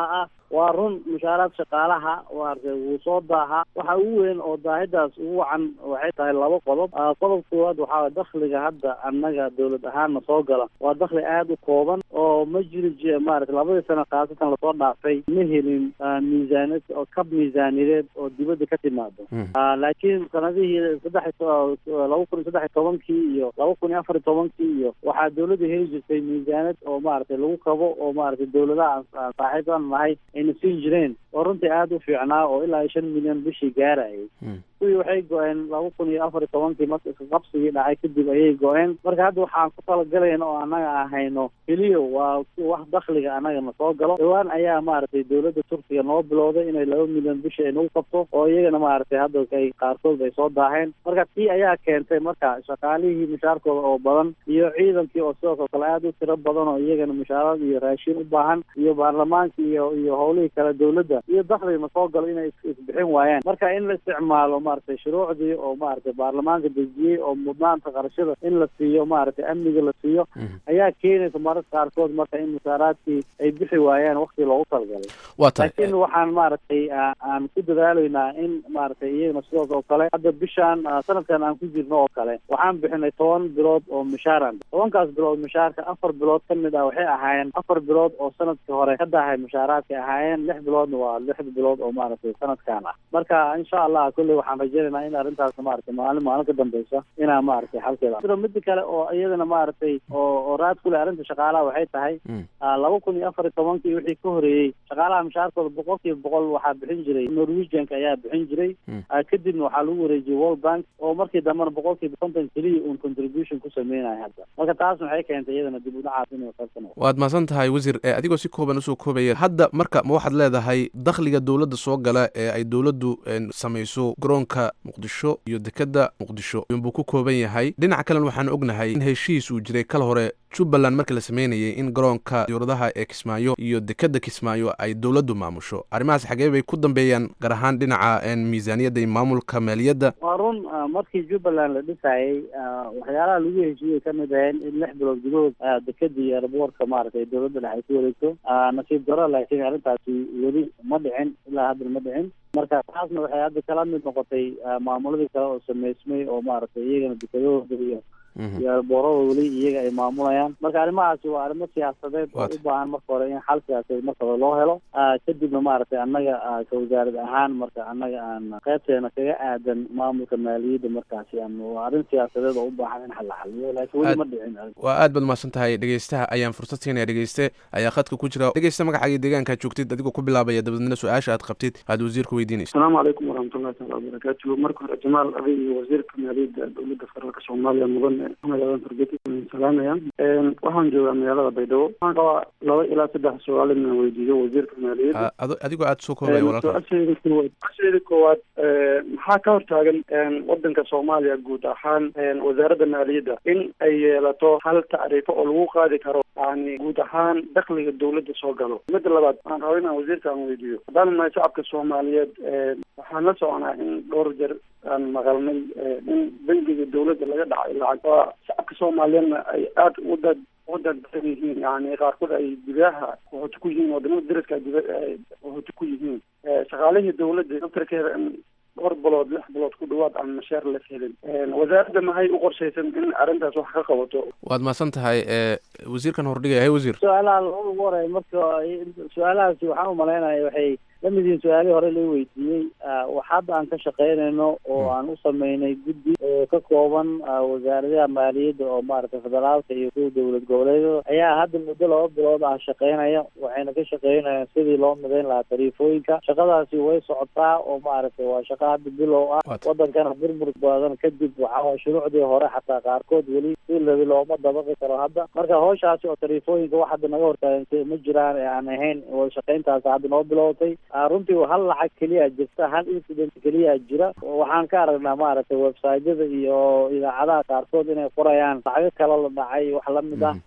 waa run mushaaraad shaqaalaha maaragtay wuu soo daaha waxa ugu weyn oo daahidaas ugu wacan waxay tahay laba qodob qodob koowaad waxaa waye dakhliga hadda annaga dowlad ahaanna soo gala waa dakhli aada u kooban oo ma jiri j maarata labadii sano khaasatan lasoo dhaafay ma helin miisaaniyad oo kab miisaaniyadeed oo dibadda ka timaado laakiin sanadihii saddex laba kun iyo saddex iyo tobankii iyo laba kun iyo afar iyo tobankii iyo waxaa dowladda heli jirtay miisaaniyad oo maaragtay lagu kabo oo maaragtay dowladaha aan saaxiibaan nahay ayna siin jireen oo runtii aada u fiicnaa oo ilaa shan milyan bishii gaarayay kuwii waxay go-een laba kun iyo afar iyo tobankii marka isqabsigii dhacay kadib ayay go-een marka hadda waxaan ku talagalayna oo annaga aan hayno keliya waa wax dakhliga annagana soo galo dhowaan ayaa maaragtay dowladda turkiga noo bilowday inay laba milyan bishii ay nagu qabto oo iyagana maaragtay hadda ay qaarkood ay soo daaheen marka tii ayaa keentay marka shaqaalihii mushaarkooda oo badan iyo ciidankii oo sidaas oo kale aada u tiro badan oo iyagana mushaarad iyo raashin u baahan iyo baarlamaanka iyo iyo howlihii kale dowladda iyo dakhligna soo galo inay isbixin waayaan marka in la isticmaalo maaragtay shuruucdii oo maaragtay baarlamaanka dejiyey oo mudnaanta qarashada in la siiyo maaragtay amniga la siiyo ayaa keenaysa mararka qaarkood marka in mushaaraadkii ay bixi waayaan wakti loogu talagalay waa tahay laakiin waxaan maaragtay aan ku dadaalaynaa in maaragtay iyagana sidaas oo kale hadda bishaan sanadkan aan ku jirno oo kale waxaan bixinay toban bilood oo mushaaran tobankaas bilood mushaarka afar bilood ka mid ah waxay ahaayeen afar bilood oo sanadkii hore ka dahay mushaaraadkay ahaayeen lix biloodna waa lix bilood oo maaragtay sanadkan ah marka insha allah kolley waxaan rajaynaynaa in arrintaas maaragtay maalin maalin ka dambeysa inaa maaragtay xalkeeda sida mida kale oo iyadana maaragtay oo oo raad ku leh arrinta shaqaalaha waxay tahay laba kun iyo afar iyo tobankii wixii ka horeeyey shaqaalaha mushaarkooda boqol kiiba boqol waxaa bixin jiray norwegianka ayaa bixin jiray kadibna waxaa lagu wareejiyey world bank oo markii dambena boqol kiiba konton keliya uun contribution ku sameynaya hadda marka taas waxay keentay iyadana dib u dhacaas inay qaybsan waad mahadsan tahay wasiir adigoo si kooban usoo koobaya hadda marka ma waxaad leedahay dakhliga dowladda soo gala ee ay dowladdu samayso garoonka muqdisho iyo dekeda muqdisho inbuu ku kooban yahay dhinaca kalena waxaan ognahay in heshiis uu jiray kal hore jubbaland markii la sameynayay in garoonka dowladaha ee kismaayo iyo dekeda kismaayo ay dowladdu maamusho arrimahaas xagee bay ku dambeeyaan gaar ahaan dhinaca miisaaniyadda iyo maamulka maaliyadda waa run markii jubbaland la dhisayay waxyaalaha lagu heshiiyey kamid ahayn in lix bilood gudahood dekeda iyo airboortka maaragtay dowladda dhex ay ku wareegto nasiib daro laakiin arrintaasi weli ma dhicin ilaa haddana ma dhicin marka taasna waxay hadda kala mid noqotay maamuladii kale oo sameysmay oo maaragtay iyagana dekadahooda iyo iyo boorada weli iyaga ay maamulayaan marka arrimahaasi waa arrimo siyaasadeed oo u baahan marka hore in xal siyaasadeed marka hore loo helo kadibna maaragtay annaga ka wasaarad ahaan marka annaga aan qaybteena kaga aadan maamulka maaliyadda markaasi aan waa arrin siyaasadeed oo u baahan in xal la xaliyo laakiin weli ma dhicin waa aad baad mahadsan tahay dhegeystaha ayaan fursad siinaya dhegeyste ayaa khadka ku jira dhegeysta magacaaga deegaanka joogtid adigoo ku bilaabaya dabadeedna su-aasha aad qabtid aad wasiirka weydiinaysa asalaamu calaykum waraxmatullahi taala wabarakaatuhu marka hore jamaal adig iyo wasiirka maaliyadda dowladda federaalka soomaaliya mudan magaalada fargeti salaamaya waxaan joogaa magaalada baydhabo waxaan qabaa laba ilaa saddex su-aal inaan weydiiyo wasiirka maaliyadda adigoo aad soo koobaya walaalka su-aasheeda koowaad su-aasheeda koowaad maxaa ka hortaagan wadanka soomaaliya guud ahaan wasaaradda maaliyadda in ay yeelato hal tacriifo oo lagu qaadi karo yani guud ahaan dakhliga dowladda soo galo midda labaad waxaan rabaa inaan wasiirka aan weydiiyo haddaan nahay shacabka soomaaliyeed waxaan la soconaa in dhowr jeer aan maqalnay in bangiga dowladda laga dhacay lacag waa shacabka soomaaliyeedna ay aada u dad u dadbadan yihiin yani qaarkood ay gudaha qaxooti ku yihiin wadamada dariska qaxooti ku yihiin shaqaalihii dowladda daftarkeeda in dhowr bilood lix bilood ku dhawaad aan mashaar la helin wasaaradda maxay u qorshaysan in arrintaas wax ka qabato waad mahadsan tahay wasiirkan hordhigaya hay wasiir su-aalaha labada ugu horey marka su-aalahaasi waxaan umalaynaya waxay lamid yihiin su-aalihii hore la weydiiyey wax hadda aan ka shaqeynayno oo aan u sameynay guddi oo ka kooban wasaaradaha maaliyadda oo maaragtay federaalka iyo kuwa dowlad goboleedyada ayaa hadda muddo laba bilood ah shaqeynaya waxayna ka shaqeynayaan sidii loo midayn lahaa tariifooyinka shaqadaasi way socotaa oo maaragtay waa shaqo hadda bilow ah wadankana burbur badan kadib waxaa shuruucdii hore xataa qaarkood weli si labi looma dabaqi karo hadda marka hawshaasi oo tariifooyinka wax hadda naga hortaagan ma jiraan ee aan ahayn wada shaqeyntaasi hadda noo bilowtay runtii hal lacag keliya jirta hal incident keliya jira waxaan ka aragnaa maaragtay websiteyada iyo idaacadaha qaarkood inay qorayaan lacago kale la dhacay wax lamid ah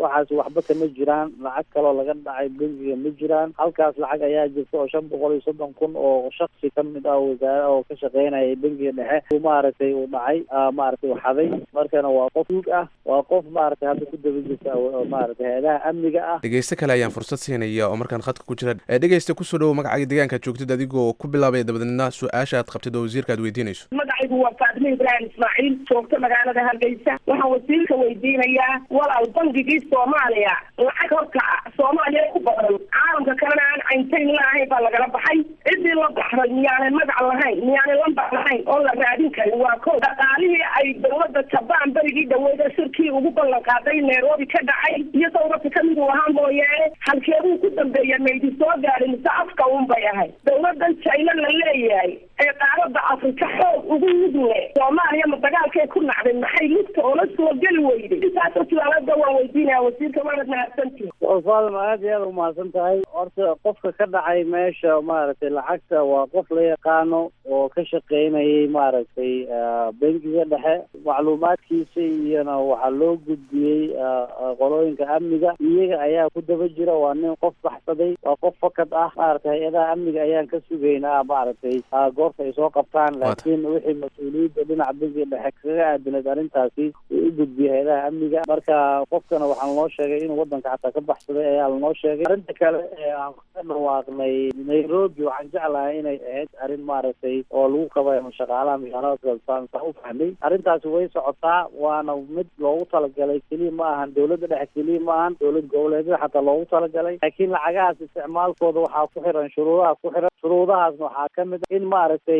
waxaas waxba kama jiraan lacag kaloo laga dhacay bangiga ma jiraan halkaas lacag ayaa jirta oo shan boqol iyo soddon kun oo shaksi ka mid ah wasaare oo ka shaqeynaya bangiga dhexe uu maaragtay uu dhacay maaragtay uu xaday markana waa qof duug ah waa qof maaragtay hadda ku daba jirta maaragtay hay-adaha amniga ah dhegeyste kale ayaan fursad siinaya oo markaan khadka ku jira dhegeyste kusoo dhowo magacaaga deegaanka joogtid adigoo ku bilaabaya dabadeedna su-aasha aad qabtid oo wasiirka aad weydiinayso magacaygu waa faadime ibraahim ismaaciil joogto magaalada hargeysa waxaan wasiirka weydiinayaa walaal bangigii soomaaliya lacag horta soomaaliya ku badan caalamka kalena aan cayntayn laahayn baa lagala baxay ciddii la baxday miyaanay magac lahayn miyaanay lambar lahayn oo la raadin karin waa ko dhaqaalihii ay dowladda jabaan berigii dhaweeda shirkii ugu ballan qaaday nairobi ka dhacay iyo dowladka kamid uu ahaa mooyaane halkeeduu ku dambeeya maydi soo gaadhay mise afka un bay ahayd dowladan china la leeyahay ee qaaradda afrika xoog ugu mudle soomaaliya ma dagaalkay ku nacday maxay lugta oola soo geli weyday intaasoo suaalada waan weydiinaya wasiirka waanad mahadsantihi faadima aad iyo aad umahadsan tahay horta qofka ka dhacay meesha maaragtay lacagta waa qof la yaqaano oo ka shaqeynayay maaragtay bangiga dhexe macluumaadkiisa iyona waxaa loo gudbiyey qolooyinka amniga iyaga ayaa ku daba jira waa nin qof baxsaday waa qof fakad ah maaragtay hay-adaha amniga ayaan ka sugaynaa maaragtay goorta ay soo qabtaan laakiin wixii mas-uuliyadda dhinaca bangiga dhexe kaga aadinayd arrintaasi uu u gudbiyey hay-adaha amniga marka qofkana waxaan loo sheegay inuu wadanka xataa ka baxsaday ayaa lanoo sheegay arrinta kale ee aan ka dhawaaqnay nairobi waxaan jeclahay inay ahayd arrin maaragtay oo lagu qabayo shaqaalaha magaalada saan u fahmay arrintaasi way socotaa waana mid loogu talagalay keliya ma ahan dowladda dhexe keliya ma ahan dowlad goboleedyada xataa loogu talagalay laakiin lacagahaas isticmaalkooda waxaa ku xiran shuruudaha ku xiran shuruudahaasna waxaa ka mid in maaragtay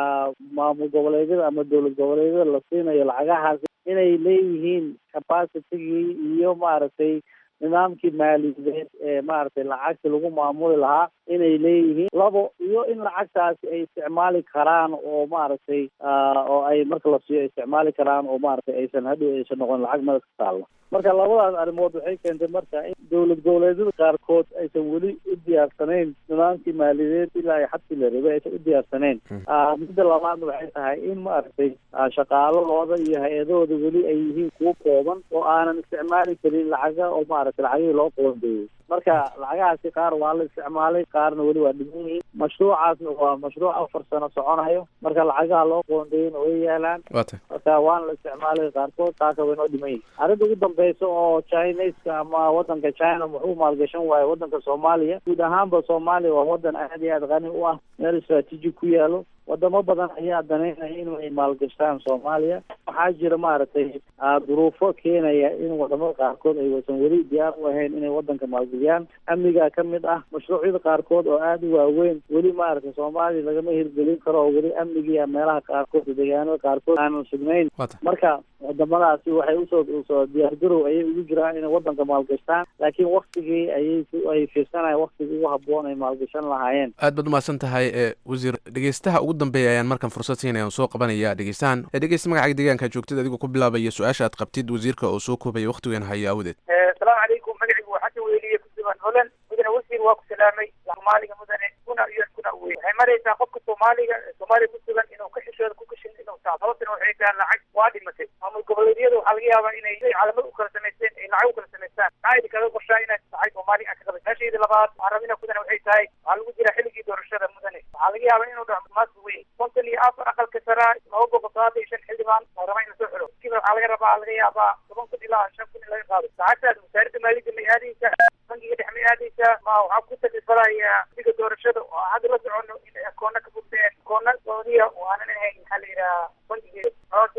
maamul goboleedyada ama dowlad goboleedyada la siinayo lacagahaas inay leeyihiin capacitigii iyo maaragtay nidaamkii maaliyadeed ee maaragtay lacagta lagu maamuli lahaa inay leeyihiin labo iyo in lacagtaasi ay isticmaali karaan oo maaragtay oo ay marka la siiyo isticmaali karaan oo maaragtay aysan hadhow aysan noqon lacag madad ka taalla marka labadaas arrimood waxay keentay marka in dowlad goboleedyada qaarkood aysan weli u diyaarsanayn nidaamkii maaliyadeed ilaa ay xadkii la rabay aysan u diyaarsanayn midda labaadna waxay tahay in maaragtay shaqaaladooda iyo hay-adahooda weli ay yihiin kuwo kooban oo aanan isticmaali karin lacaga oo maaragtay lacagihii loo qoondeeyey marka lacagahaasi qaar waa la isticmaalay qaarna weli waa dhiman yihiin mashruucaasna waa mashruuc afar sano soconayo marka lacagaha loo qoondeeyena way yaalaan marka waana la isticmaalay qaarkood qaarka way noo dhiman yihin arrinta ugu dambeysa oo chineska ama wadanka china muxuu maalgashan waayo wadanka soomaaliya guud ahaanba soomaaliya waa wadan aad iyo aad qani u ah meel istraatiiji ku yaalo wadamo badan ayaa danaynaya inay maalgashtaan soomaaliya waxaa jira maaragtay duruufo keenaya in wadamada qaarkood ay wasan weli diyaar u ahayn inay wadanka maalgeliyaan amnigaa ka mid ah mashruucyada qaarkood oo aada u waaweyn weli maaragtay soomaaliya lagama hirgelin karo oo weli amnigiiya meelaha qaarkood deegaanada qaarkood aanan sugnayn marka wadamadaasi waxay usoo usoo diyaargarow ayay ugu jiraan inay wadanka maalgashtaan laakiin waktigii ayay ay fiirsanayaan waktigii ugu haboon ay maalgashan lahaayeen aad baad umahadsan tahay e wasiir dhegeystaha ugu dambeeya ayaan markan fursad siinaya on soo qabanaya dhegeystahan dhegeysta magacaga deegaanka joogtid adigoo ku bilaabaya su-aasha aad qabtid wasiirka oo soo koobaya waktigan hayo awadeed asalaamu calaykum magacigu waa xasan weliye kusugan holand mudane wasiir waa ku salaamay soomaaliga mudane kuna iyo kuna wey waxay maraysaa qofka soomaaliga soomaaliya kusugan inuu ka xishooda ku kashin inuu taa sababtana waxay tahay lacag waa dhimatay maamul goboleedyada waxaa laga yaabaa inay calamad u kala samaysteen ay lacag u kala samaystaan maxaa idin kaga qorshaa inaad lacag soomaaliya aan ka qabay meeshaydii labaad waxaan rabina mudane waxay tahay waxaa lagu jira xilligii doorashada mudane waxaa laga yaabaa inuu dhaco maas weyn konton iyo afar aqalka saraa laba boqol sagaatan iyo shan xildhibaan oo raba in lasoo xiro kiba waxaa laga rabaa laga yaabaa toban kun ilaa shan kun in laga qaado lacagtaas wasaaradda maaliyadda may aadaysaa bangiga dhex may aadaysaa ma waxaa ku taklifalaya xilliga doorashada oo hadda la socono in akoona ka furteen akoona sacuudiya oo aanan ahayn maxaa la yidhaha bangigeeda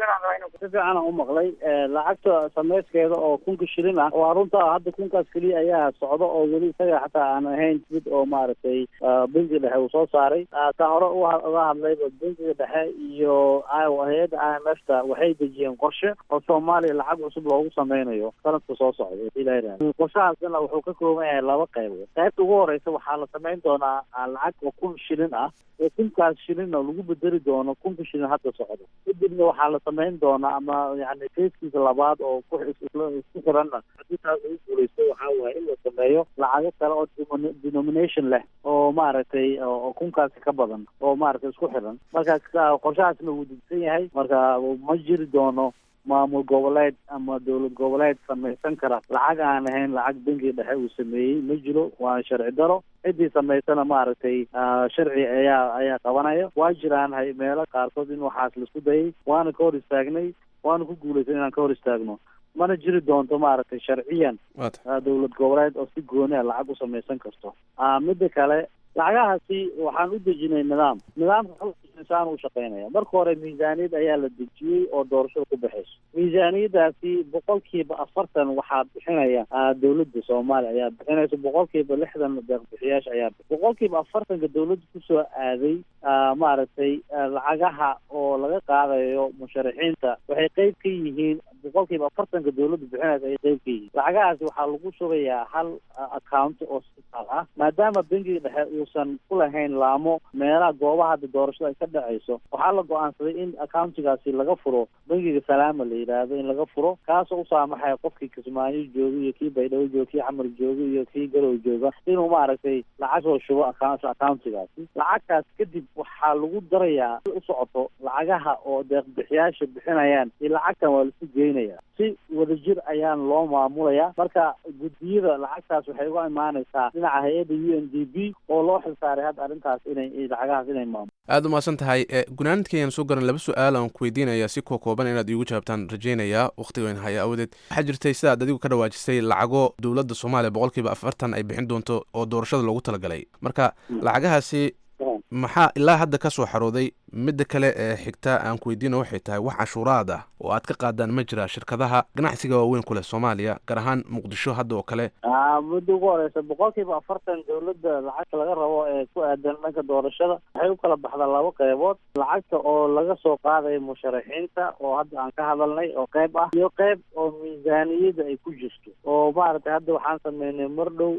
si fiican u maqlay lacagta samayskeeda oo kunka shilin ah waa runta hadda kunkaas keliya ayaa socda oo weli isaga xataa aan ahayn mid oo maaragtay bangiga dhexe uu soo saaray taa hore uga hadlayba bangiga dhexe iyo hay-adda i m f ta waxay dejiyeen qorshe oo soomaaliya lacag cusub loogu sameynayo sanadka soo socda ilaah qorshahaasna wuxuu ka kooban yahay laba qaybood qaybta ugu horeysa waxaa la samayn doonaa lacag oo kun shilin ah oo kunkaas shilinna lagu bedeli doono kunka shilin hadda socda kadibna waxaa la samayn doonaa ama yani fayskiisa labaad oo ku isku xiranna haddii taas ugu guuleysto waxaa waaye in la sameeyo lacago kale oo denomination leh oo maaragtay oo kunkaasi ka badan oo maaragtay isku xiran marka qorshahaasna wuu degsan yahay marka ma jiri doono maamul goboleed ama dowlad goboleed samaysan kara lacag aan ahayn lacag bangi dhexe uu sameeyey ma jiro waa sharci daro ciddii samaysana maaragtay sharci ayaa ayaa qabanaya waa jiraan hay meelo qaarkood in waxaas laisku dayay waana ka hor istaagnay waana ku guulaysan inaan ka hor istaagno mana jiri doonto maaragtay sharciyan dowlad goboleed oo si gooni a lacag u samaysan karto midda kale lacagahaasi waxaan u dejinay nidaam nidaamka insaan u shaqeynaya marka hore miisaaniyad ayaa la dejiyey oo doorashada ku baxayso miisaaniyadaasi boqolkiiba afartan waxaa bixinaya dowladda soomaaliya ayaa bixinaysa boqolkiiba lixdan deeqbixiyaasha ayaa boqolkiiba afartanka dowladda kusoo aaday maaragtay lacagaha oo laga qaadayo musharaxiinta waxay qeyb ka yihiin boqolkiiba afartanka dowladda bixinaysa ay qeyb ka yihiin lacagahaasi waxaa lagu shubayaa hal account oo sitaal ah maadaama bangiga dhexe uusan ku lahayn laamo meelaha goobaha hadda doorashada ay ka dhacayso waxaa la go-aansaday in accountigaasi laga furo bangiga salaama la yidhaahdo in laga furo kaasoo u saamaxaya qofkii kismaayo jooga iyo kii baydhabo jooga kii xamar jooga iyo kii garow jooga inuu maaragtay lacag soo shubo account accountigaasi lacagtaas kadib waxaa lagu darayaa u socoto lacagaha oo deeqbixiyaasha bixinayaan iyo lacagtan waa lasu geynaya si wadajir ayaan loo maamulaya marka guddiyada lacagtaas waxay uga imaanaysaa dhinaca hay-adda u n d b oo loo xilsaaray hadda arrintaas inay lacagahaas inay maamulo aada u mahadsan tahay gunaanidka ayaan soo garan laba su-aal aan ku weydiinaya si koo kooban inaad iigu jawaabtaan rajaynayaa wakhtigoyn haya awadeed waxaa jirtay sidaad adigu ka dhawaajisay lacago dowladda soomaaliya boqolkiiba afartan ay bixin doonto oo doorashada loogu talagalay marka lacagahaasi maxaa ilaa hadda ka soo xarooday midda kale ee xigta aan ku weydiino waxay tahay wax cashuuraad ah oo aad ka qaadaan ma jira shirkadaha ganacsiga waaweyn ku leh soomaaliya gaar ahaan muqdisho hadda oo kale mudda ugu horeysa boqolkiiba afartan dowladda lacagta laga rabo ee ku aadan dhanka doorashada waxay u kala baxdaa laba qeybood lacagta oo laga soo qaadayo musharaxiinta oo hadda aan ka hadalnay oo qeyb ah iyo qeyb oo miisaaniyada ay ku jirto oo maaragtay hadda waxaan sameynay mar dhow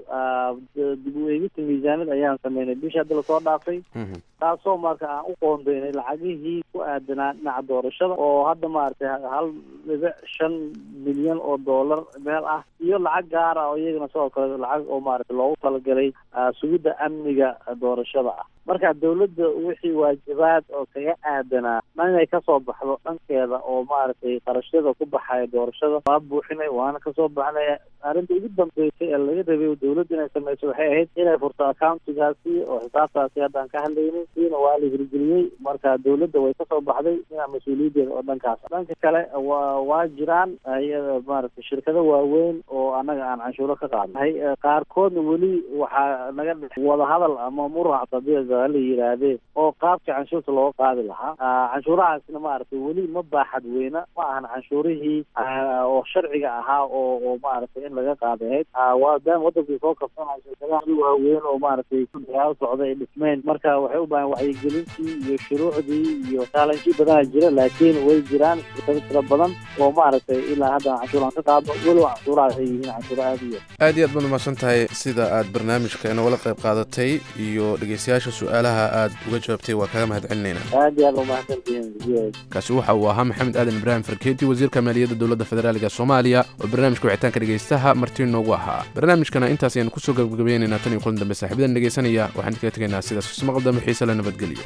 dib u eegista miisaaniyad ayaan sameynay bishii hadda lasoo dhaafay taasoo marka aan u qoondeynay lacagihii ku aadanaa dhinaca doorashada oo hadda maaragtay hal dhibic shan milyan oo dollar meel ah iyo lacag gaara oo iyagana sidoo kale lacag oo maaragtay loogu talagalay sugidda amniga doorashada ah marka dowladda wixii waajibaad oo kaga aadanaa inay kasoo baxdo dhankeeda oo maaragtay qarashyada ku baxaya doorashada waa buuxinay waana kasoo baxnay arrinta ugu dambeysay ee laga rabay dowladda inay sameyso waxay ahayd inay furto accountigaasi oo xisaabtaasi haddaan ka hadlaynay siina waa la hirgeliyey marka dowladda way kasoo baxday inaa mas-uuliyaddeeda oo dhankaas dhanka kale wa waa jiraan iyada maaragtay shirkado waaweyn oo annaga aan canshuuro ka qaadnay qaarkoodna weli waxaa naga dhex wadahadal ama murac tabiic la yidhaahdee oo qaabka canshuurta looga qaadi lahaa canshuurahaasna maaragtay weli ma baaxad weyna ma ahan canshuurihii oo sharciga ahaa oo oo maaragtay in laga qaadahayd waadaan wadankii soo kabsanaya shirkadaha waaweyn oo maaragtay dagaal socda ay dhismeen marka waxay u baahan wacyigelintii iyo shuruucdii iyo challenge badana jira laakiin way jiraan shirkado tira badan oo maaragtay ilaa hadda canshuur aan ka qaadno weliba canshuurahaas ay yihiin canshuuro aada u yar aad iyo aad baad umahadsan tahay sida aad barnaamijka inagala qayb qaadatay iyo dhegeystayaasha su-aalaha aad uga jawaabtay waa kaga mahad celinayna aad iyo aad umahadsantihiin kaasi waxa uu ahaa maxamed aadan ibraahim farkeeti wasiirka maaliyadda dowladda federaaliga soomaaliya oo barnaamijka wicitaanka dhegeystaha marti noogu ahaa barnaamijkana intaas ayaan kusoo gabagabaynaynaa tan iyo kulan dambe saaxiibadan dhegeysanaya waxaan kaga tegaynaa sidaas ismaqal dambe xiise la nabadgeliyo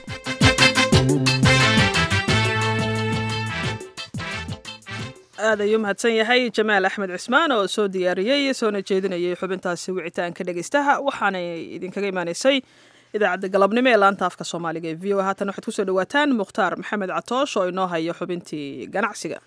aad ayuu mahadsan yahay jamaal axmed cismaan oo soo diyaariyey soona jeedinayay xubintaasi wicitaanka dhegeystaha waxaanay idinkaga imaanaysay idaacadda galabnimo ee laanta afka soomaaliga ee v o haatan waxaad kusoo dhawaataan mukhtaar maxamed catoosh oo inoo hayo xubintii ganacsiga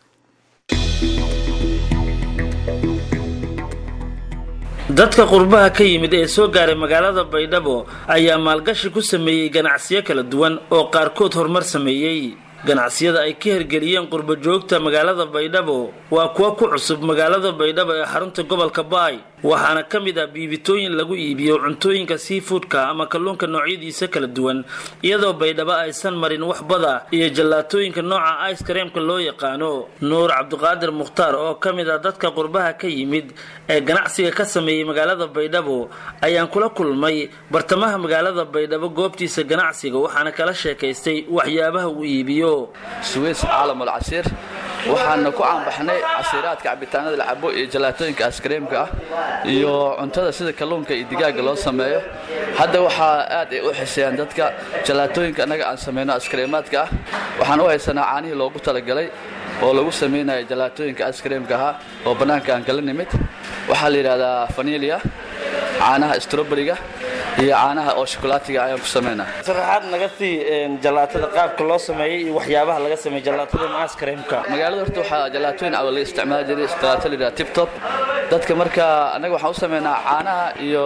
dadka qurbaha ka yimid ee soo gaaray magaalada baydhabo ayaa maalgashi ku sameeyey ganacsiyo kala duwan oo qaarkood horumar sameeyey ganacsiyada ay ka hirgeliyeen qurba joogta magaalada baydhabo waa kuwa ku cusub magaalada baydhabo ee xarunta gobolka baay waxaana ka mid ah biibitooyin lagu iibiyo cuntooyinka seafoodka ama kalluunka noocyadiisa kala duwan iyadoo baydhabo aysan marin wax bada iyo jallaatooyinka nooca ice kareemka loo yaqaano nuur cabdiqaadir mukhtaar oo ka mid ah dadka qurbaha ka yimid ee ganacsiga ka sameeyey magaalada baydhabo ayaan kula kulmay bartamaha magaalada baydhabo goobtiisa ganacsiga waxaana kala sheekaystay waxyaabaha uu iibiyo suweys caalam alcasiir waxaana ku caanbaxnay casiiraadka cabitaanada la cabo iyo jalaatooyinka askreemka ah iyo cuntada sida kalluunka iyo digaaga loo sameeyo hadda waxaa aad ay u xiseeyaan dadka jalaatooyinka annaga aan samayno askreemaadka ah waxaan u haysanaa caanihii loogu talagalay oo lagu samaynayo jalaatooyinka askreemka ahaa oo bannaanka aan kala nimid waxaa la yidhahdaa fanilia caanaha stroberiga iyo caanaha oo shokolaatiga ayaan ku samaynaa sharaxaad naga sii jalaatada qaabka loo sameeyey iyo waxyaabaha laga sameeyey jalaatada maaskareemka magaalada horta waxaa jalaatooyin awa laga isticmaali jiray jalaato la yidhaha tiptop dadka marka annaga waxaan u sameynaa caanaha iyo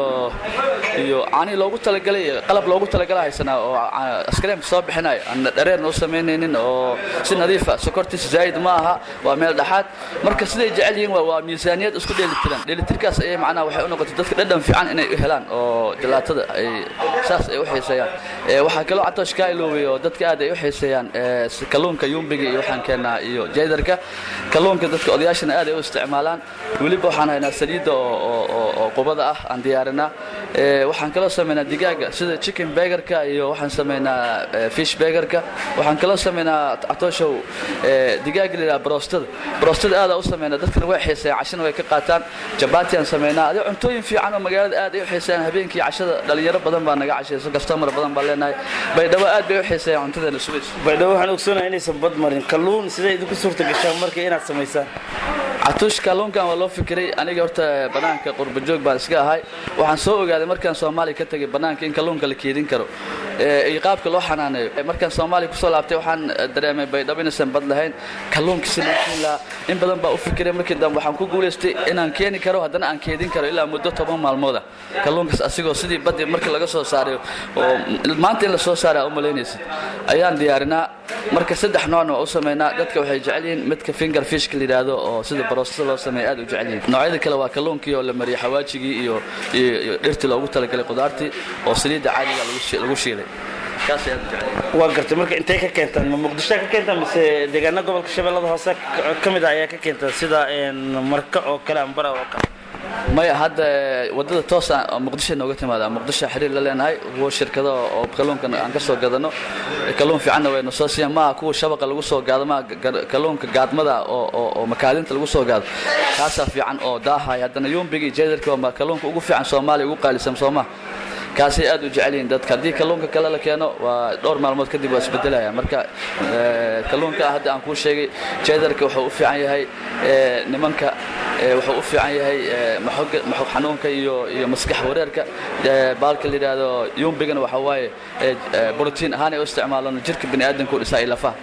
iyo caanihii loogu talagalay qalab loogu talagalay haysanaa oo askareemka soo bixinayo aan dhareerna u samaynaynin oo si nadiifa sokortiisa zaa'id ma aha waa meel dhexaad marka siday jecel yihiin waa miisaaniyad isku dheelitiran dheelitirkaas ayay macnaha waxay u noqotay dadka dhadhan fiican inay u helaan oo jalaatada ay saas ay u xiiseeyaan waxaa kaloo catoosh kaa iloobay oo dadka aad ay u xiiseeyaan kalluunka yumbiga iyo waxaan keenaa iyo jaydarka kalluunka dadka odayaashana aad ay u isticmaalaan weliba waxaan haynaa saliidda oo qubada ah aan diyaarinaa waxaan kaloo samaynaa digaaga sida chicken begerka iyo waxaan samaynaa fish begerka waxaan kaloo samaynaa catooshow digaaga la yidhaha brostada brostada aadaa u samaynaa dadkana way xiiseeyaan cashana way ka qaataan jabaati aan samaynaa adi cuntooyin fiican oo magaalada aad ay u xiiseeyaan habeenkii cashada dhalinyaro badan baa naga cashaysa kastamar badan baa leenahay baydhabo aad bay u xiiseeyaan cuntadeena subays baydhabo waxaan ogsoonahay inaysan bad marin kalluun sidee idinku suurta gashaan markii inaad samaysaan catuush kalluunkan waa loo fikiray aniga horta bannaanka qurbajoog baan iska ahay waxaan soo ogaaday markaan soomaaliya ka tegay bannaanka in kalluunka la keedin karo iyo qaabka loo xanaaneeyo markaan soomaaliya kusoo laabtay waxaan dareemay baydhabo inaysan bad lahayn kalluunka si loo keeni lahaa in badan baa u fikiray markii dambe waxaan ku guulaystay inaan keeni karo haddana aan keedin karo ilaa muddo toban maalmooda kalluunkaas asigoo sidii badii markii laga soo saaray oo maanta in la soo saaray aa u malaynaysid ayaan diyaarinaa marka saddex noocna waa u samaynaa dadka waxay jecel yihiin midka finger fishka la yidhaahdo oo sida baroostada loo sameeya aad u jecel yihiin noocyada kale waa kalluunkii oo la mariyay xawaajigii iyo iyo dhirtii loogu talagalay qudaartii oo saliidda caadiga lagu shiilay kaas aad u jecel yihiin waa gartay marka intay ka keentaan ma muqdisho ka keentaan mise deegaana gobolka shabeellada hoose ka mid ah ayaa ka keentaan sida marka oo kale ambara oo kale maya hadda wadada toosa muqdisho nooga timaada muqdisho xiriir la leenahay kuwo shirkado oo kalluunkan aan ka soo gadano kalluun fiicanna wayna soo siiyaan maaha kuwa shabaqa lagu soo gaado maaha kalluunka gaadmada oo oo makaadinta lagu soo gaado kaasaa fiican oo daahaya haddana yumbiga iyo jeedarka waa kalluunka ugu fiican soomaaliya ugu qaalisan soomaa kaasay aad u jecel yihiin dadka haddii kalluunka kale la keeno waa dhowr maalmood kadib waa isbedelaya marka kalluunka hadda aan kuu sheegay jeedarka wuxuu u fiican yahay nimanka wuxuu u fiican yahay maxog xanuunka iyo iyo maskax wareerka baalka la yidhaahdo yumbigana waxa waaye brotiin ahaan ay u isticmaalaan jirka bini aadamka u dhisaa iyo lafaha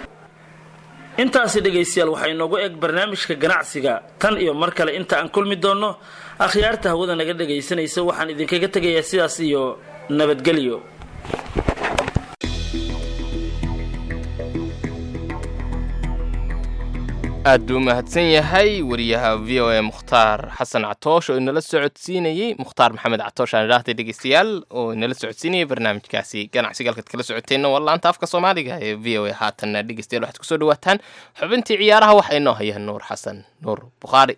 intaasi dhegaystayaal waxaa inoogu eg barnaamijka ganacsiga tan iyo mar kale inta aan kulmi doonno akhyaarta hawada naga dhagaysanaysa waxaan idinkaga tegayaa sidaas iyo nabadgelyo aad buu u mahadsan yahay wariyaha v o a mukhtaar xasan catoosh oo inala socodsiinayey mukhtaar maxamed catoosh aan idhaahday dhegeystayaal oo inala socodsiinayay barnaamijkaasi ganacsiga halkaad kala socoteenna waa laanta afka soomaaliga ee v o a haatanna dhegeystayaal waxaad kusoo dhawaataan xubintii ciyaaraha waxaa inoo haya nuur xasan nuur bukhaari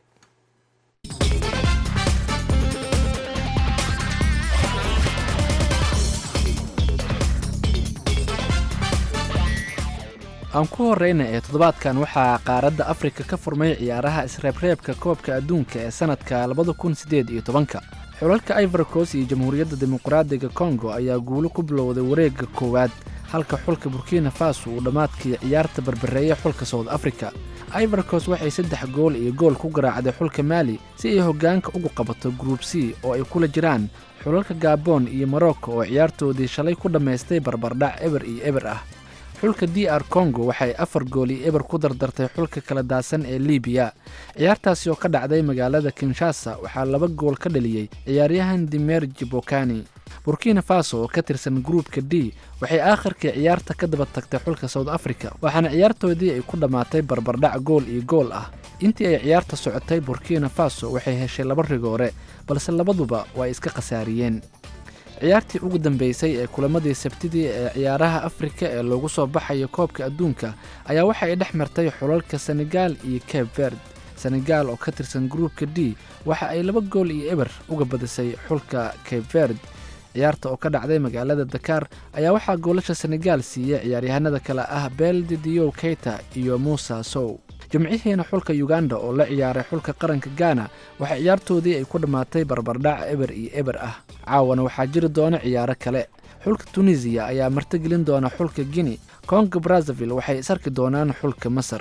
aan ku horreyna ee toddobaadkan waxaa qaaradda afrika ka furmay ciyaaraha isreebreebka koobka adduunka ee sannadka labada kun siddeed iyo tobanka xulalka ivorcos iyo jamhuuriyadda dimuqraadiga kongo ayaa guulo ku bilowday wareegga koowaad halka xulka burkina faso uu dhammaadkii ciyaarta barbareeyay xulka south africa ivorcos waxay saddex gool iyo gool ku garaacday xulka maali si ay hoggaanka ugu qabato gruub c oo ay kula jiraan xulalka gabon iyo morocco oo ciyaartoodii shalay ku dhammaystay barbardhac eber iyo eber ah xulka d r congo waxay afar gool iyo eber ku dardartay xulka kala daadsan ee libiya ciyaartaasi oo ka dhacday magaalada kinshasa waxaa laba gool ka dhaliyey ciyaaryahan dimer jibokani burkina faso oo ka tirsan gruupka d waxay aakhirkii ciyaarta ka daba tagtay xulka south africa waxaana ciyaartoodii ay ku dhammaatay barbardhac gool iyo gool ah intii ay ciyaarta socotay burkina faso waxay heshay laba rigoore balse labaduba waa iska khasaariyeen ciyaartii ugu dambeysay ee kulamadii sabtidii ee ciyaaraha afrika ee loogu soo baxayo koobka adduunka ayaa waxa ay dhex martay xulalka senegal iyo cape verd senegal oo ka tirsan gruupka d waxa ay laba gool iyo eber uga badisay xulka cape verd ciyaarta oo ka dhacday magaalada dakar ayaa waxaa goolasha senegal siiyey ciyaaryahanada kale ah beldi diyow keita iyo muusa sow jimcihiina xulka uganda oo la ciyaaray xulka qaranka gana waxaa ciyaartoodii ay ku dhammaatay barbardhac eber iyo eber ah caawana waxaa jiri doona ciyaaro kale xulka tunisiya ayaa martigelin doona xulka guinea kongo brazzaville waxay isarki doonaan xulka masar